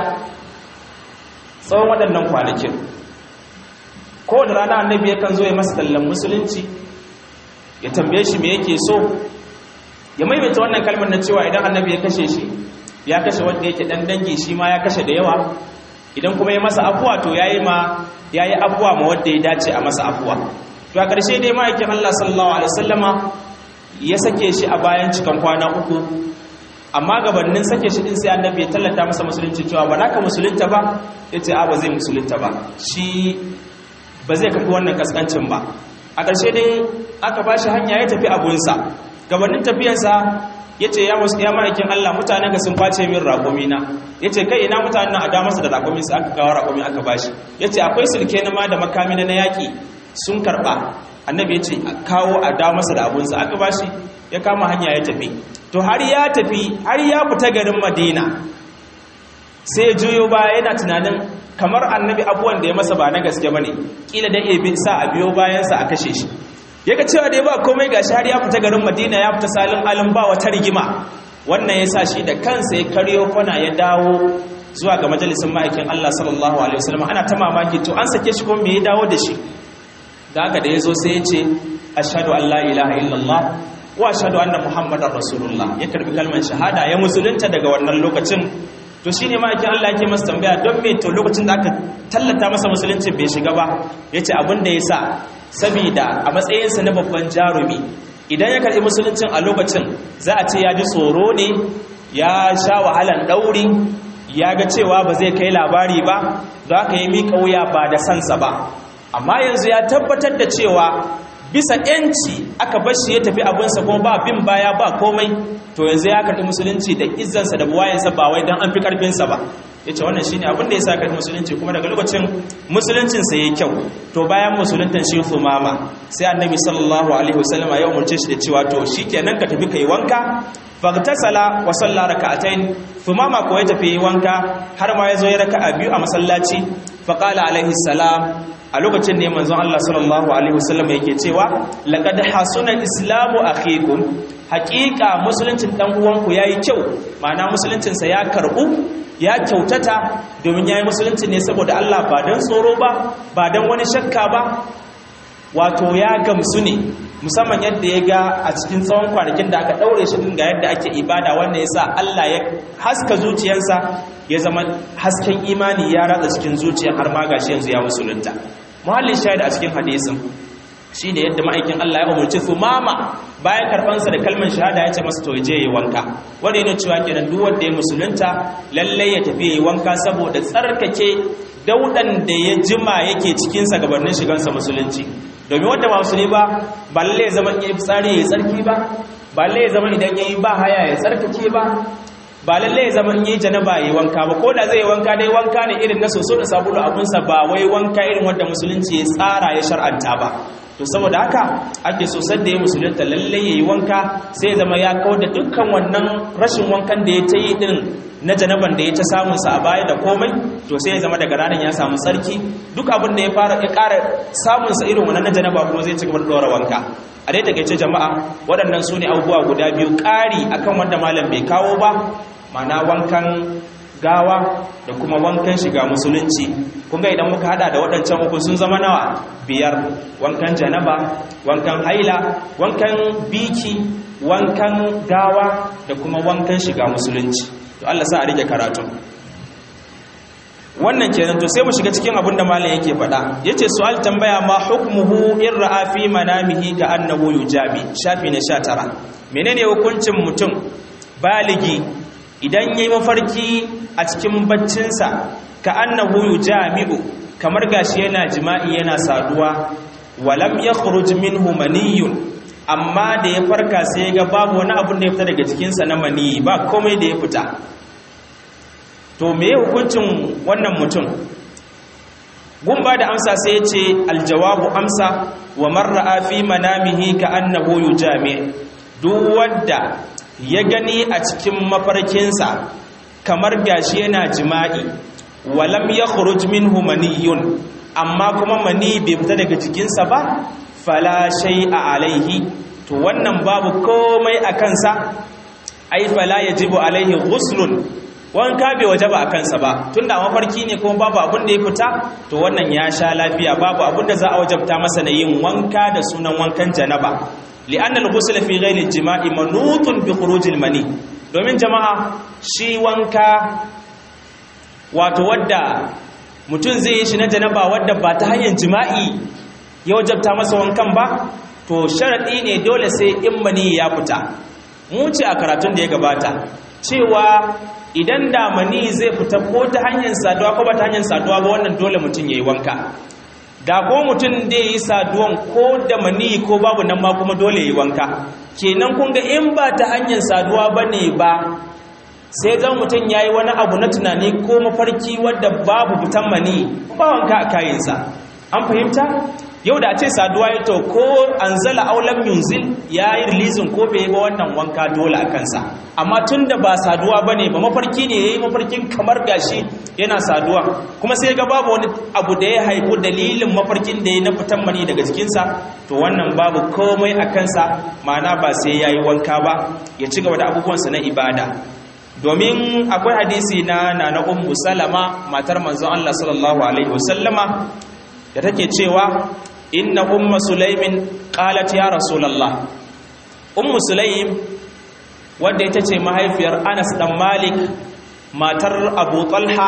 tsawon waɗannan kwanakin ko da rana annabi yakan zo ya masa tallan musulunci ya tambaye shi me yake so ya maimaita wannan kalmar na cewa idan annabi ya kashe shi ya kashe wanda yake dan dangi shi ma ya kashe da yawa idan kuma ya masa afuwa to yayi ma yayi afuwa ma wanda ya dace a masa afuwa to a ƙarshe dai ma'aikin Allah sallallahu alaihi wasallama ya sake shi a bayan cikan kwana uku amma gabanin sake shi din sai annabi ya tallata masa musulunci cewa ba naka musulunta ba yace a ba zai musulunta ba shi ba zai kafi wannan kaskancin ba a ƙarshe dai aka bashi hanya ya tafi abunsa gabanin tafiyarsa yace ya musu ya ma'aikin Allah mutanen ga sun face min raƙumi na yace kai ina mutanen a da masa da raƙumi sai aka kawo raƙumi aka bashi yace akwai sulke na ma da makami na yaƙi sun karba annabi ya ce kawo a da masa da abunsa aka bashi ya kama hanya ya tafi to har ya tafi har ya fita garin madina sai ya juyo baya yana tunanin kamar annabi abuwan da ya masa ba na gaske ba ne ƙila da ebe sa a biyo bayansa a kashe shi ya ga cewa da ya ba komai gashi har ya fita garin madina ya fita salin alin ba wata rigima wannan ya sa shi da kansa ya karyo kwana ya dawo zuwa ga majalisin ma'aikin Allah sallallahu alaihi wasallam ana ta mamaki to an sake shi kuma me ya dawo da shi da haka da ya zo sai ya ce ashadu an la ilaha illallah wa ashadu anna muhammadar rasulullah ya karbi kalmar shahada ya musulunta daga wannan lokacin to shine ma yake Allah yake masa tambaya don me to lokacin da aka tallata masa musulunci bai shiga ba yace abin da yasa saboda a matsayinsa na babban jarumi idan ya karbi musuluncin a lokacin za a ce ya ji tsoro ne ya sha wahalan dauri ya ga cewa ba zai kai labari ba don haka yi miƙa wuya ba da sansa ba amma yanzu ya tabbatar da cewa bisa yanci aka bar shi ya tafi abinsa kuma ba bin baya ba komai to yanzu ya karɓi musulunci da izzansa da buwayensa ba wai don an fi ƙarfinsa ba ya ce wannan shine abin da ya sa karɓi musulunci kuma daga lokacin musuluncinsa ya yi kyau to bayan musuluntan shi mama sai annabi sallallahu alaihi wasallama ya umarce shi da cewa to shi kenan ka tafi kai wanka fagtasala wa salla raka'atayn thumama ko ya tafi wanka har ma yazo ya raka'a biyu a masallaci faqala alaihi salam a lokacin ne manzon Allah sallallahu alaihi wasallam yake cewa laqad hasuna islamu akhikum haqiqa musuluncin dan uwanku yayi kyau ma'ana musuluncin sa ya karbu ya kyautata domin yayi musulunci ne saboda Allah ba dan tsoro ba ba dan wani shakka ba wato ya gamsu ne musamman yadda ya ga a cikin tsawon kwanakin da aka daure shi ga yadda ake ibada wanda ya sa Allah ya haska zuciyarsa ya zama hasken imani ya ratsa cikin zuciyar har ma gashi yanzu ya musulunta muhallin shahid a cikin hadisin shi ne yadda ma'aikin Allah ya umarci su mama bayan karɓansa da kalmar shahada ya ce masa to je yi wanka wanda yana cewa kenan duk wanda ya musulunta lallai ya tafi yi wanka saboda tsarkake daudan da ya jima yake cikinsa gabanin shigansa musulunci domin wanda ba musulmi ba ba lalle ya zama ya fitsari ya tsarki ba ba lalle ya zama idan ya yi ba haya ya tsarkake ba ba lalle ya zama in yi janaba ya yi wanka ba ko da zai yi wanka dai wanka ne irin na soso da sabulu abunsa ba wai wanka irin wanda musulunci ya tsara ya shar'anta ba to saboda haka ake so sadda ya musulunta lalle ya yi wanka sai ya zama ya kawo da dukkan wannan rashin wankan da ya ta yi din na janaban da ya ta samun sa a baya da komai to sai ya zama daga ranar ya samu sarki duk abin da ya fara ya ƙara samun sa irin wannan na janaba kuma zai ci gaba da dora wanka a dai takeice jama'a waɗannan su ne abubuwa guda biyu ƙari akan wanda malam bai kawo ba mana wankan gawa da kuma wankan shiga musulunci kunga idan muka hada da waɗancan uku sun zama nawa biyar wankan janaba wankan haila wankan biki wankan gawa da kuma wankan shiga musulunci to Allah sa a rike karatu wannan kenan to sai mu shiga cikin abin da malam yake faɗa yace su'al tambaya ma hukmuhu in ra'a fi manamihi ka annahu yujabi shafi na 19 menene hukuncin mutum baligi idan yayi mafarki a cikin baccinsa ka annahu yujami'u kamar gashi yana jima'i yana saduwa walam yakhruj minhu maniyun amma da ya farka sai ga babu wani abun da ya fita daga jikinsa na maniyi ba komai da ya fita to me hukuncin wannan mutum gumba da amsa sai ya ce aljawabu amsa wa marra'a fi manamihi ka annahu yujami duk wanda ya gani a cikin mafarkinsa kamar gashi yana jima'i walam yakhruj minhu maniyun amma kuma mani bai fita daga jikinsa ba fala shay'a alaihi to wannan babu komai a kansa ai fala yajibu alaihi ghuslun wanka bai wajaba a kansa ba tunda mafarki ne kuma babu abin da ya fita to wannan ya sha lafiya babu abin da za a wajabta masa na yin wanka da sunan wankan janaba li'anna al-ghusl fi ghayri al-jima'i manutun bi khuruj al-mani domin jama'a shi wanka wato wadda mutum zai yi shi na janaba wadda ba ta hanyar jima'i ya wajabta masa wankan ba to sharadi ne dole sai in mani ya fita mu ce a karatun da ya gabata cewa idan da mani zai fita ko ta hanyar saduwa ko ba ta hanyar saduwa ba wannan dole mutum ya yi wanka da ko mutum da ya yi saduwan ko da mani ko babu nan ma kuma dole ya yi wanka kenan kun ga in ba ta hanyar saduwa ba ne ba sai zan mutum ya yi wani abu na tunani ko mafarki wadda babu fitan mani ba wanka a kayansa an fahimta yau da a ce saduwa ya to ko an zala aulam yunzil ya yi rilizin ko bai ba wannan wanka dole a kansa amma tun da ba saduwa ba ne ba mafarki ne ya yi mafarkin kamar gashi yana saduwa kuma sai ga babu wani abu da ya haifu dalilin mafarkin da ya na fitan mani daga jikinsa to wannan babu komai a kansa ma'ana ba sai ya yi wanka ba ya ci gaba da abubuwansa na ibada domin akwai hadisi na na ummu salama matar manzon Allah sallallahu alaihi wasallama da take cewa inna umma sulaimin qalat ya rasulullah ummu sulaim wanda ita ce mahaifiyar Anas dan Malik matar Abu Talha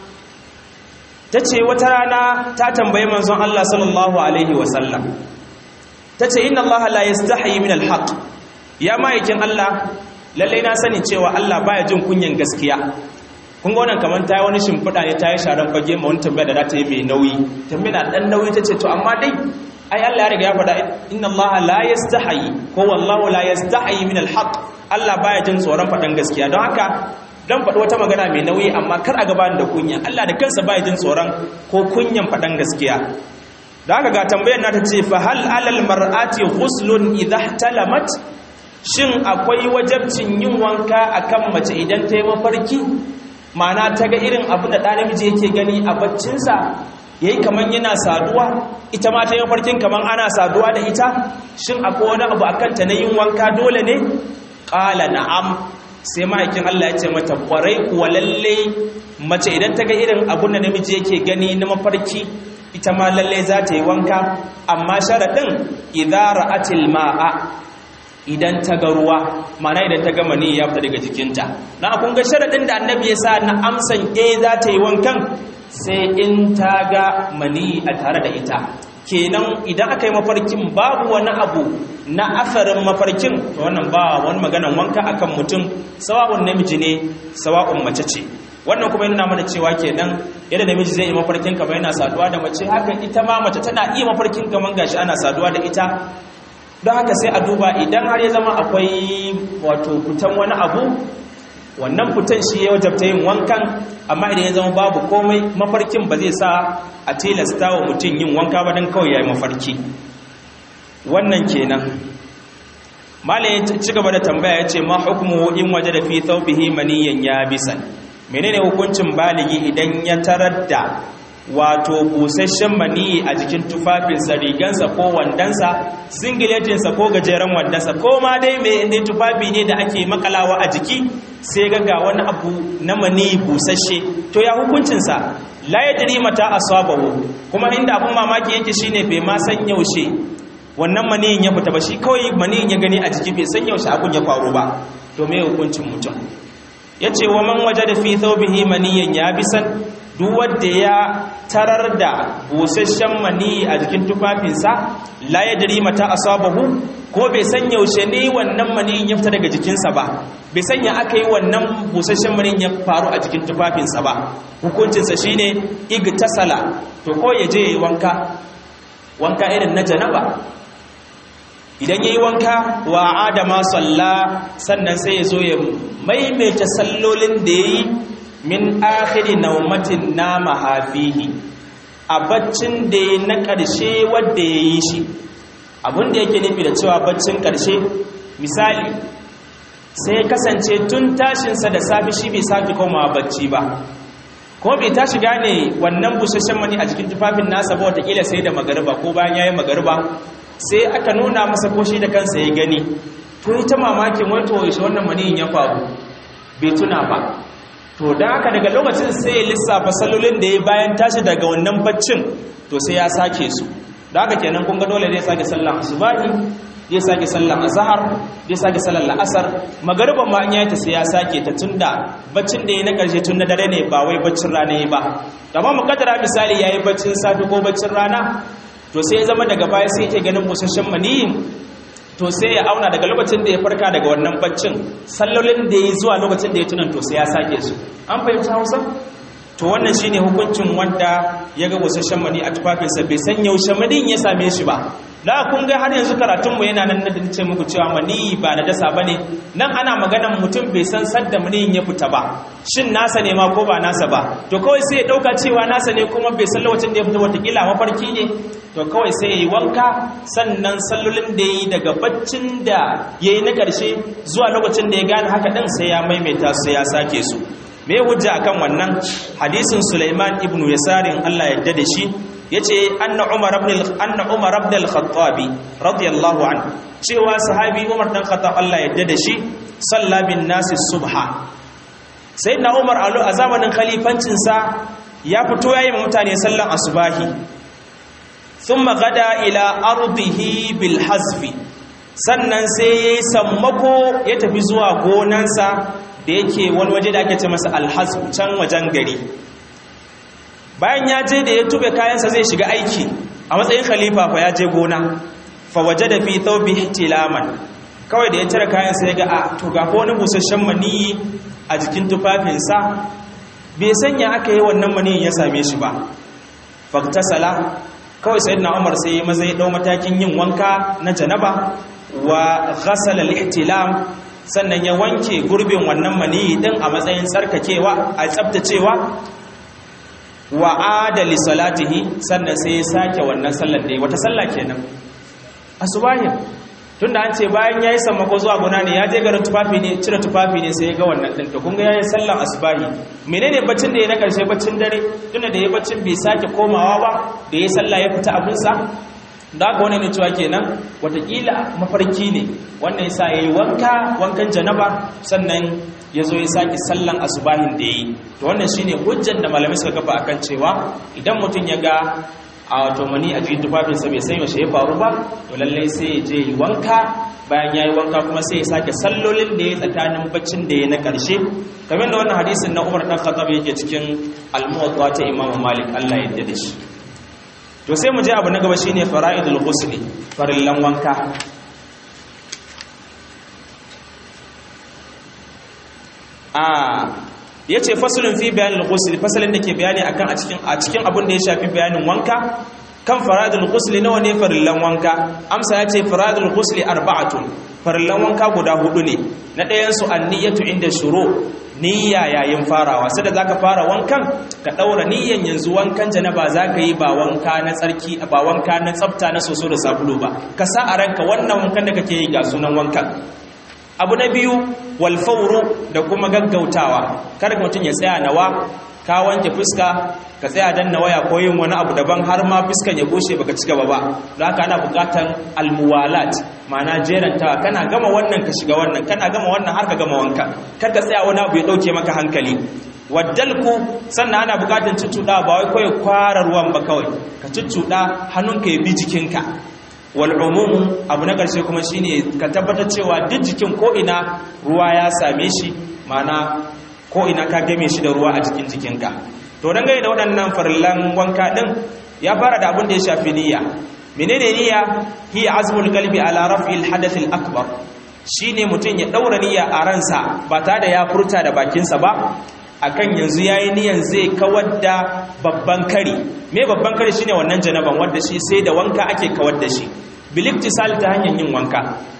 tace wata rana ta tambaye manzon Allah sallallahu alaihi wasallam tace inna Allah la yastahi min alhaq ya ma'aikin Allah lalle na sani cewa Allah baya jin kunyan gaskiya kun ga wannan kamar ta yi wani shimfiɗa ne ta yi sharan fage ma wani tambaya da za ta yi mai nauyi tambaya na ɗan nauyi ta ce to amma dai ai Allah ya riga ya faɗa inna Allah la yastahi ko wallahu la yastahi min alhaq Allah baya jin tsoron faɗan gaskiya don haka dan faɗi wata magana mai nauyi amma kar a gaba da kunya Allah da kansa baya jin tsoron ko kunyan faɗan gaskiya da haka ga tambayar na ta ce fa hal alal mar'ati ghuslun idha talamat shin akwai wajabcin yin wanka akan mace idan ta yi mafarki ma'ana ta ga irin abu da ɗan namiji yake gani a baccinsa ya yi kamar yana saduwa ita ma ta yi mafarkin kamar ana saduwa da ita shin akwai wani abu a kanta na yin wanka dole ne ƙala na'am sai ma'aikin Allah ya ce mata ƙwarai kuwa lalle mace idan ta ga irin abu da namiji yake gani na mafarki ita ma lalle za ta yi wanka amma sharaɗin idara atil ma'a idan ta ga ruwa mana idan ta ga mani ya fita daga jikinta na kun ga sharadin da annabi ya sa na amsan eh za ta yi wankan sai in ta ga mani a tare da ita kenan idan aka yi mafarkin babu wani abu na asarin mafarkin to wannan ba wani maganan wanka akan mutum sawa'un namiji ne sawa'un mace ce wannan kuma yana mana cewa kenan yadda namiji zai yi mafarkin kamar yana saduwa da mace haka ita ma mace tana iya mafarkin kamar gashi ana saduwa da ita don haka sai a duba idan har ya zama akwai wato fitan wani abu wannan fitan shi ya wajabta yin wankan amma idan ya zama babu komai mafarkin ba zai sa a tilasta wa mutum yin wanka ba don kawai ya yi mafarki wannan kenan malayin ci gaba da tambaya ya ce ma hukumu in waje da fi thawbihi maniyan ya bisan menene hukuncin baligi idan ya tarar da wato busasshen maniyi a jikin tufafinsa rigansa ko wandansa singiletinsa ko gajeren wandansa ko ma dai mai inda tufafi ne da ake makalawa a jiki sai ga wani abu na maniyi busasshe to ya hukuncinsa la ya jiri mata asabahu kuma inda abun mamaki yake shine bai ma san yaushe wannan maniyin ya fita ba shi kawai maniyin ya gani a jiki bai san yaushe abun ya faru ba to me hukuncin mutum yace wa man wajada fi thawbihi maniyan yabisan duk wanda ya tarar da busasshen mani a jikin tufafinsa la ya dari mata asabahu ko bai san yaushe ne wannan mani ya fita daga jikinsa ba bai sanya aka yi wannan busasshen mani ya faru a jikin tufafinsa ba hukuncinsa shine igtasala to ko ya je yayi wanka wanka irin na janaba idan yayi wanka wa adama salla sannan sai ya zo ya maimaita sallolin da yayi min akhiri naumatin nama hafihi a baccin da ya na ƙarshe wadda ya yi shi abinda yake nufi da cewa baccin ƙarshe misali sai kasance tun tashinsa da safi shi bai sake komawa bacci ba ko bai tashi gane wannan busasshen mani a jikin tufafin nasa ba watakila sai da magariba ko bayan ya yi magariba sai aka nuna masa ko shi da kansa ya gani to ita mamakin wato yaushe wannan maniyin ya faru bai tuna ba to da haka daga lokacin sai ya lissafa salolin da ya bayan tashi daga wannan baccin to sai ya sake su da haka kenan kun ga dole zai sake sallan asubahi zai sake sallan azhar zai sake sallan la'asar magariban ma an yayi ta sai ya sake ta tunda baccin da ya na karshe tun na dare ne ba wai baccin rana ya ba amma mukaddara misali yayi baccin safi ko baccin rana to sai ya zama daga baya sai yake ganin busasshen maniyin to sai ya auna daga lokacin da ya farka daga wannan baccin sallolin da ya zuwa lokacin da ya tunan to sai ya sake su an fahimci hausa to wannan shine hukuncin wanda ya ga busasshen mani a tufafinsa bai san yaushe manin ya same shi ba da kun ga har yanzu karatunmu yana nan na ce muku cewa mani ba na dasa ba ne nan ana maganan mutum bai san sadda maniyin ya fita ba shin nasa ne ma ko ba nasa ba to kawai sai ya ɗauka cewa nasa ne kuma bai san lokacin da ya fita watakila mafarki ne to kawai sai ya yi wanka sannan sallolin da ya yi daga baccin da ya yi na ƙarshe zuwa lokacin da ya gane haka ɗin sai ya maimaita su ya sake su me hujja akan wannan hadisin Sulaiman ibn Yasarin Allah ya da shi yace anna Umar ibn anna Umar ibn al-Khattab radiyallahu anhu cewa sahabi Umar dan Khattab Allah ya da shi salla bin nas subha sayyidina Umar a zamanin khalifancin sa ya fito yayi mutane sallan asubahi thumma gada ila ardihi bil hazfi sannan sai yayi sammako ya tafi zuwa gonansa da yake wani waje da ake ce masa alhassu can wajen gari bayan ya je da ya tube kayansa zai shiga aiki a matsayin khalifa fa ya je gona fa waje da fi thawbi tilaman kawai da ya cire kayansa ya ga a to ga wani busasshen maniyi a jikin tufafinsa bai sanya aka yi wannan maniyin ya same shi ba faktasala kawai sayyidina umar sai maza ya dau matakin yin wanka na janaba wa ghasala al-ihtilam sannan ya wanke gurbin wannan maniyi din a matsayin tsarkakewa a tsabtacewa wa adali salatihi sannan sai ya sake wannan sallar da wata sallah kenan asubahin tunda an ce bayan yayi sammako zuwa gona ne ya je garin tufafi ne cire tufafi ne sai ya ga wannan din to kun ga yayi sallar asubahi menene baccin da ya na karshe baccin dare tunda da ya baccin bai sake komawa ba da ya sallah ya fita abinsa da aka wani ne cewa kenan watakila mafarki ne wannan yasa yayi wanka wankan janaba sannan ya zo ya sake sallan asubahin da yi to wannan shine hujjar da malamai suka kafa akan cewa idan mutum ya ga a wato mani a jikin tufafinsa bai san yaushe ya faru ba to lallai sai ya je yi wanka bayan ya yi wanka kuma sai ya sake sallolin da ya tsakanin baccin da ya na ƙarshe kamar da wannan hadisin na umar ɗan khattab yake cikin almuwatta ta imamu malik allah ya da shi to sai mu je abu na gaba shine fara'idul ghusli farillan wanka a yace faslun fi bayanil ghusl fasalin da ke bayani akan a cikin a cikin abin da ya shafi bayanin wanka kan faradul ghusl nawa ne farillan wanka amsa yace faradul ghusl arba'atun farillan wanka guda hudu ne na ɗayan su anniyatu inda shuru niyya yayin farawa sai da zaka fara wankan ka daura niyyan yanzu wankan janaba zaka yi ba wanka na tsarki ba wanka na tsafta na soso da sabulu ba ka sa a ranka wannan wankan da kake yi ga sunan wankan abu na biyu wal fawru da kuma gaggautawa kada mutum ya tsaya nawa ka wanke fuska ka tsaya dan na waya ko yin wani abu daban har ma fuskan ya bushe baka ci gaba ba don haka ana bukatan almuwalat ma'ana jerantawa kana gama wannan ka shiga wannan kana gama wannan har ka gama wanka kar ka tsaya wani abu ya dauke maka hankali waddalku sannan ana bukatan cuccuɗa ba wai kawai kwara ruwan ba kawai ka cuccuɗa hannunka ya bi jikinka wal umumu abu na ƙarshe kuma shine ka tabbatar cewa duk jikin ko ina ruwa ya same shi ma'ana ko ina ka game shi da ruwa a cikin jikinka to dangane da waɗannan farillan wanka ɗin ya fara da abin da ya shafi niyya menene niyya hiya azmul qalbi ala raf'il hadath al akbar shine mutum ya daura niyya a ransa ba tare da ya furta da bakinsa ba akan yanzu yayi niyan zai kawar da babban kari me babban kari shine wannan janaban wanda shi sai da wanka ake kawar da shi bil iktisal ta hanyar yin wanka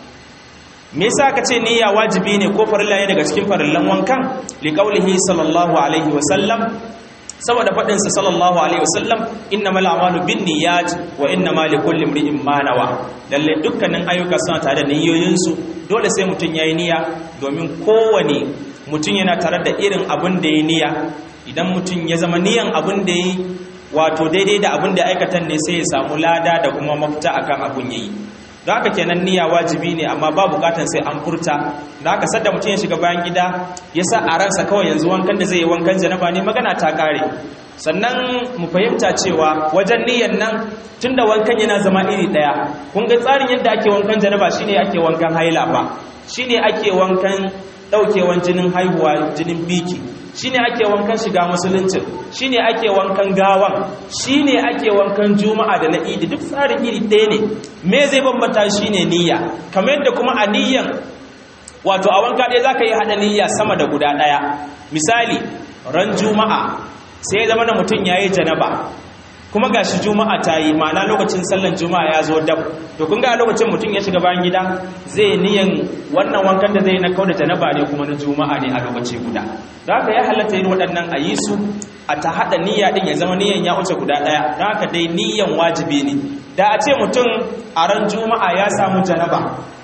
me yasa ka ce niyya wajibi ne ko farilla ne daga cikin farillan wankan li qaulihi sallallahu alaihi wa sallam saboda fadin sa sallallahu alaihi wa sallam innamal a'malu binniyat wa innamal likulli imrin ma nawa lalle dukkanin ayyuka suna tare da niyoyin su dole sai mutun yayi niyya domin kowane mutun yana tare da irin abin da yayi niyya idan mutun ya zama niyan abin da yayi wato daidai da abin da aikatan ne sai ya samu lada da kuma mafita akan abun yayi don haka kenan niyya wajibi ne amma ba bukatan sai an furta don haka sadda mutum ya shiga bayan gida ya sa a ransa kawai yanzu wankan da zai yi wankan janaba ne magana ta kare sannan mu fahimta cewa wajen niyyan nan tunda wankan yana zama iri daya kun ga tsarin yadda ake wankan janaba shine ake wankan haila ba shine ake wankan daukewan jinin haihuwa jinin biki shine ake wankan shiga musulunci shine ake wankan gawan shine ake wankan juma'a da na idi duk tsarin iri ɗaya ne me zai bambanta shine niyya kamar yadda kuma a niyyan wato a wanka ɗaya zaka yi haɗa niyya sama da guda ɗaya misali ran juma'a sai ya zama da mutum yayi janaba kuma gashi juma'a ta yi ma'ana lokacin sallan juma'a ya zo dab to kun ga lokacin mutum ya shiga bayan gida zai niyan wannan wankan da zai na kauda janaba ne kuma na juma'a ne a lokaci guda don haka ya halatta yin waɗannan a yi su a ta haɗa niyya ɗin ya zama niyyan ya wuce guda ɗaya don haka dai niyyan wajibi ne da a ce mutum a ran juma'a ya samu janaba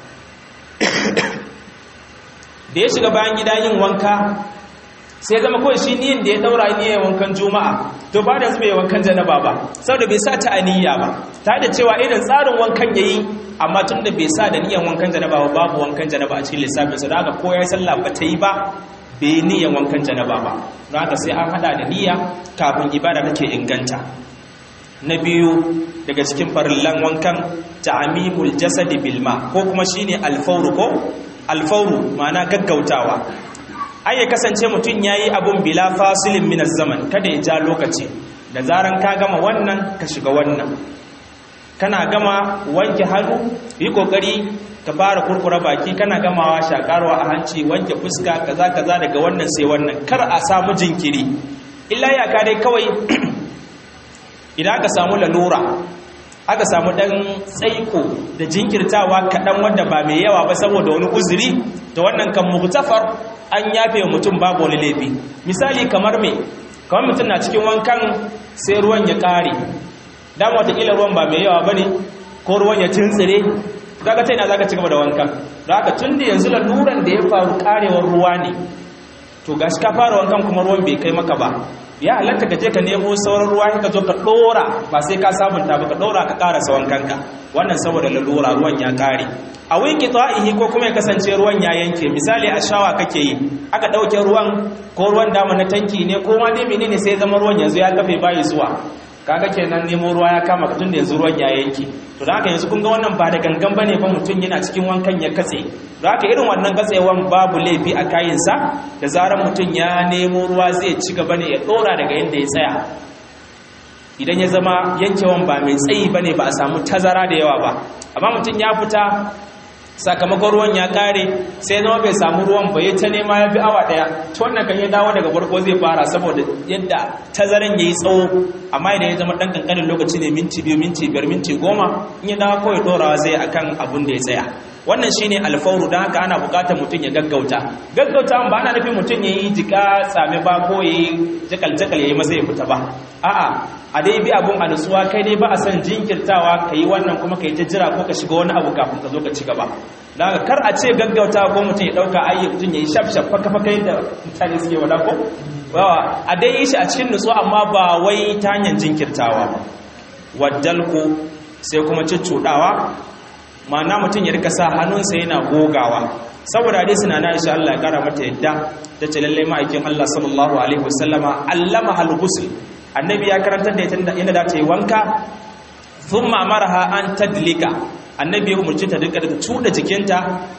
da ya shiga bayan gida yin wanka sai zama kawai shi niyin da ya daura niyyar wankan juma'a to ba da zube wankan janaba ba saboda bai sa ta aniyya ba ta da cewa irin tsarin wankan yayi amma tun da bai sa da niyyar wankan janaba ba babu wankan janaba a cikin lissafin sa haka ko ya sallah ba ta yi ba bai niyyar wankan janaba ba don haka sai an hada da niyya kafin ibada take inganta na biyu daga cikin farillan wankan ta'amimul jasadi bilma ko kuma shine alfawru ko alfawru ma'ana gaggautawa ai ya kasance mutum ya yi abun bila fasilin minas zaman kada ya ja lokaci da zaran ka gama wannan ka shiga wannan kana gama wanke hannu yi kokari ka fara kurkura baki kana gamawa shakarwa a hanci wanke fuska kaza kaza daga wannan sai wannan kar a samu jinkiri illa ya ka dai kawai idan aka samu lalura aka samu dan tsaiko da jinkirtawa kaɗan wanda ba mai yawa ba saboda wani uzuri da wannan kan muhtafar an yafe mutum babu wani laifi misali kamar me kamar mutum na cikin wankan sai ruwan ya ƙare dama watakila ruwan ba mai yawa ba ne ko ruwan ya tuntsire kaga ta yana za ka ci gaba da wankan da haka tun da yanzu laluran da ya faru ƙarewar ruwa ne to gashi ka fara wankan kuma ruwan bai kai maka ba ya halatta ka je ka nemo sauran ruwa ka zo ka dora ba sai ka sabunta ba ka dora ka karasa wankanka wannan saboda lalura ruwan ya kare a winki ta'ihi ko kuma ya kasance ruwan ya yanke misali a shawa kake yi aka dauke ruwan ko ruwan dama na tanki ne ko ma dai menene sai zama ruwan yanzu ya kafe bayi zuwa kaga kenan nemo ruwa ya kama tun da yanzu ruwan ya yanke to da haka yanzu kun ga wannan ba da gangan bane ba mutum yana cikin wankan ya katse da haka irin wannan katsewan babu laifi a kayinsa da zarar mutum ya nemo ruwa zai ci gaba ne ya dora daga yadda ya tsaya idan ya zama yankewan ba mai tsayi bane ba a samu tazara da yawa ba amma mutum ya fita sakamakon ruwan ya kare sai zama bai samu ruwan ba ya ta nema ya bi awa daya to wannan kan ya dawo daga farko zai fara saboda yadda tazaran yayi tsawo amma idan ya zama dan kankanin lokaci ne minti biyu minti biyar minti goma in ya dawo kawai dorawa zai akan abun da ya tsaya wannan shine alfauru don haka ana bukatar mutum ya gaggauta gaggauta ba ana nufin mutum ya yi jika tsami ba ko ya yi jakal-jakal ya yi masa ya fita ba a'a a dai bi abun a nutsuwa kai dai ba a son jinkirtawa ka yi wannan kuma ka yi ta jira ko ka shiga wani abu kafin ka zo ka ci gaba don haka kar a ce gaggauta ko mutum ya ɗauka ayi mutum ya yi shaf-shaf faka-faka yadda mutane suke wada ko a dai yi shi a cikin nutsuwa amma ba wai ta hanyar jinkirtawa ba waddalku sai kuma ciccuɗawa ma'ana mutum ya rika sa hannunsa yana gogawa saboda hadisi na Aisha Allah ya kara mata yadda ta ce lalle ma'aikin Allah sallallahu alaihi wasallama allama hal ghusl annabi ya karantar da ita inda da ta yi wanka thumma amaraha an tadlika annabi ya umarci ta duka da tuda jikinta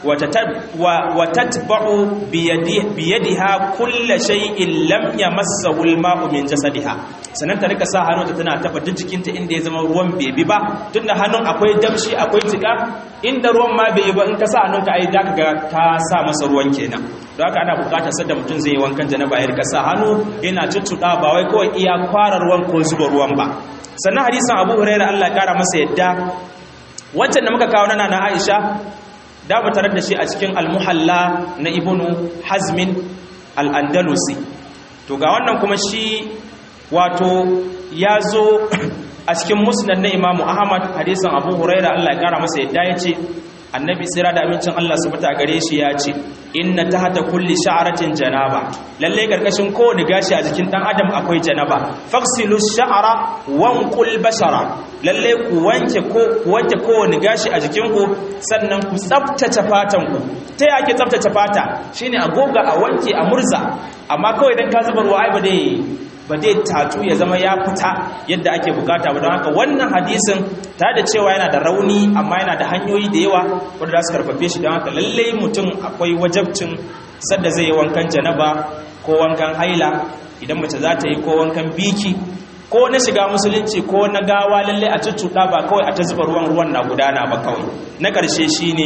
wa tatba'u bi yadiha kulla shay'in lam yamassahu al-ma'u min jasadiha sannan ta rika sa hannunta tana taba duk jikinta inda ya zama ruwan bebi ba tunda hannun akwai damshi akwai jika inda ruwan ma bai yi ba in ka sa hannunka ai zaka ga ka sa masa ruwan kenan don haka ana bukatar sadda mutum zai yi wankan janaba ya rika sa hannu yana tuttuɗa ba wai kawai iya kwara ruwan ko zuba ruwan ba sannan hadisin abu hurairah Allah ya kara masa yadda wancan da muka kawo nana na Aisha da mu tarar da shi a cikin al-muhalla na ibnu hazmin al-andalusi to ga wannan kuma shi wato ya zo a cikin musnad na imamu ahmad hadisin abu huraira allah ya kara masa yadda ya ce annabi tsira da amincin allah su fita gare shi ya ce inna tahta kulli sha'ratin janaba lalle karkashin kowane gashi a jikin dan adam akwai janaba faksilu sha'ra wanqul bashara lalle ku wanke ko ku wanke kowane gashi a jikin ku sannan ku tsaftace fatan ku ta yake tsaftace fata shine a goga a wanke a murza amma kawai dan ka zuba ruwa ai ba dai ba dai tatu ya zama ya fita yadda ake bukata ba don haka wannan hadisin ta da cewa yana da rauni amma yana da hanyoyi da yawa wanda za su karfafe shi don haka lallai mutum akwai wajabcin sadda zai yi wankan janaba ko wankan haila idan mace za ta yi ko wankan biki ko na shiga musulunci ko na gawa lallai a cuccuɗa ba kawai a ta zuba ruwan ruwan na gudana ba kawai na ƙarshe shine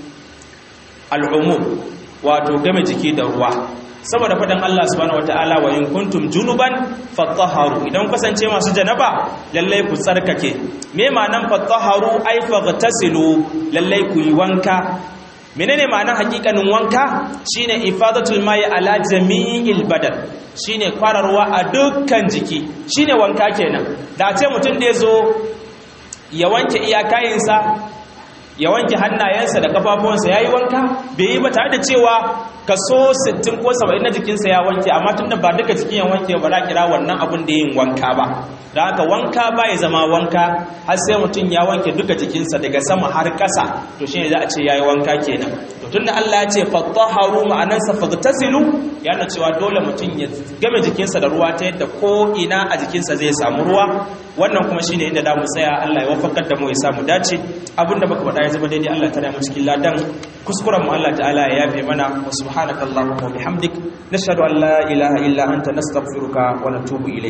al'umum wato game jiki da ruwa saboda faɗin Allah subhanahu wataala wa in kuntum junuban fatahharu idan kasance masu janaba lallai ku tsarkake me ma'anan fatahharu ay faghtasilu lallai ku yi wanka menene ma'anan hakikanin wanka shine ifadatul mai ala jami'il badan shine kwararwa a dukkan jiki shine wanka kenan da ce mutum da yazo ya wanke iyakayinsa ya wanke hannayensa da kafafuwansa yayi wanka bai yi ba tare da cewa kaso 60 ko 70 na jikinsa ya wanke amma tunda ba duka jikin ya wanke ba za kira wannan abun da yin wanka ba da haka wanka ba ya zama wanka har sai mutum ya wanke duka jikinsa daga sama har ƙasa to shine za a ce yayi wanka kenan to tunda Allah ya ce fatahharu ma'anansa fagtasilu yana cewa dole mutum ya game jikinsa da ruwa ta yadda ko ina a jikinsa zai samu ruwa wannan kuma shine inda da mu tsaya Allah ya wafakar da mu ya samu dace abinda baka faɗa ya zama daidai Allah ta da mu cikin ladan kuskuren mu Allah ta'ala ya yafe mana wa subhanakallahumma wa bihamdik nashhadu an la ilaha illa anta nastaghfiruka wa natubu ilayk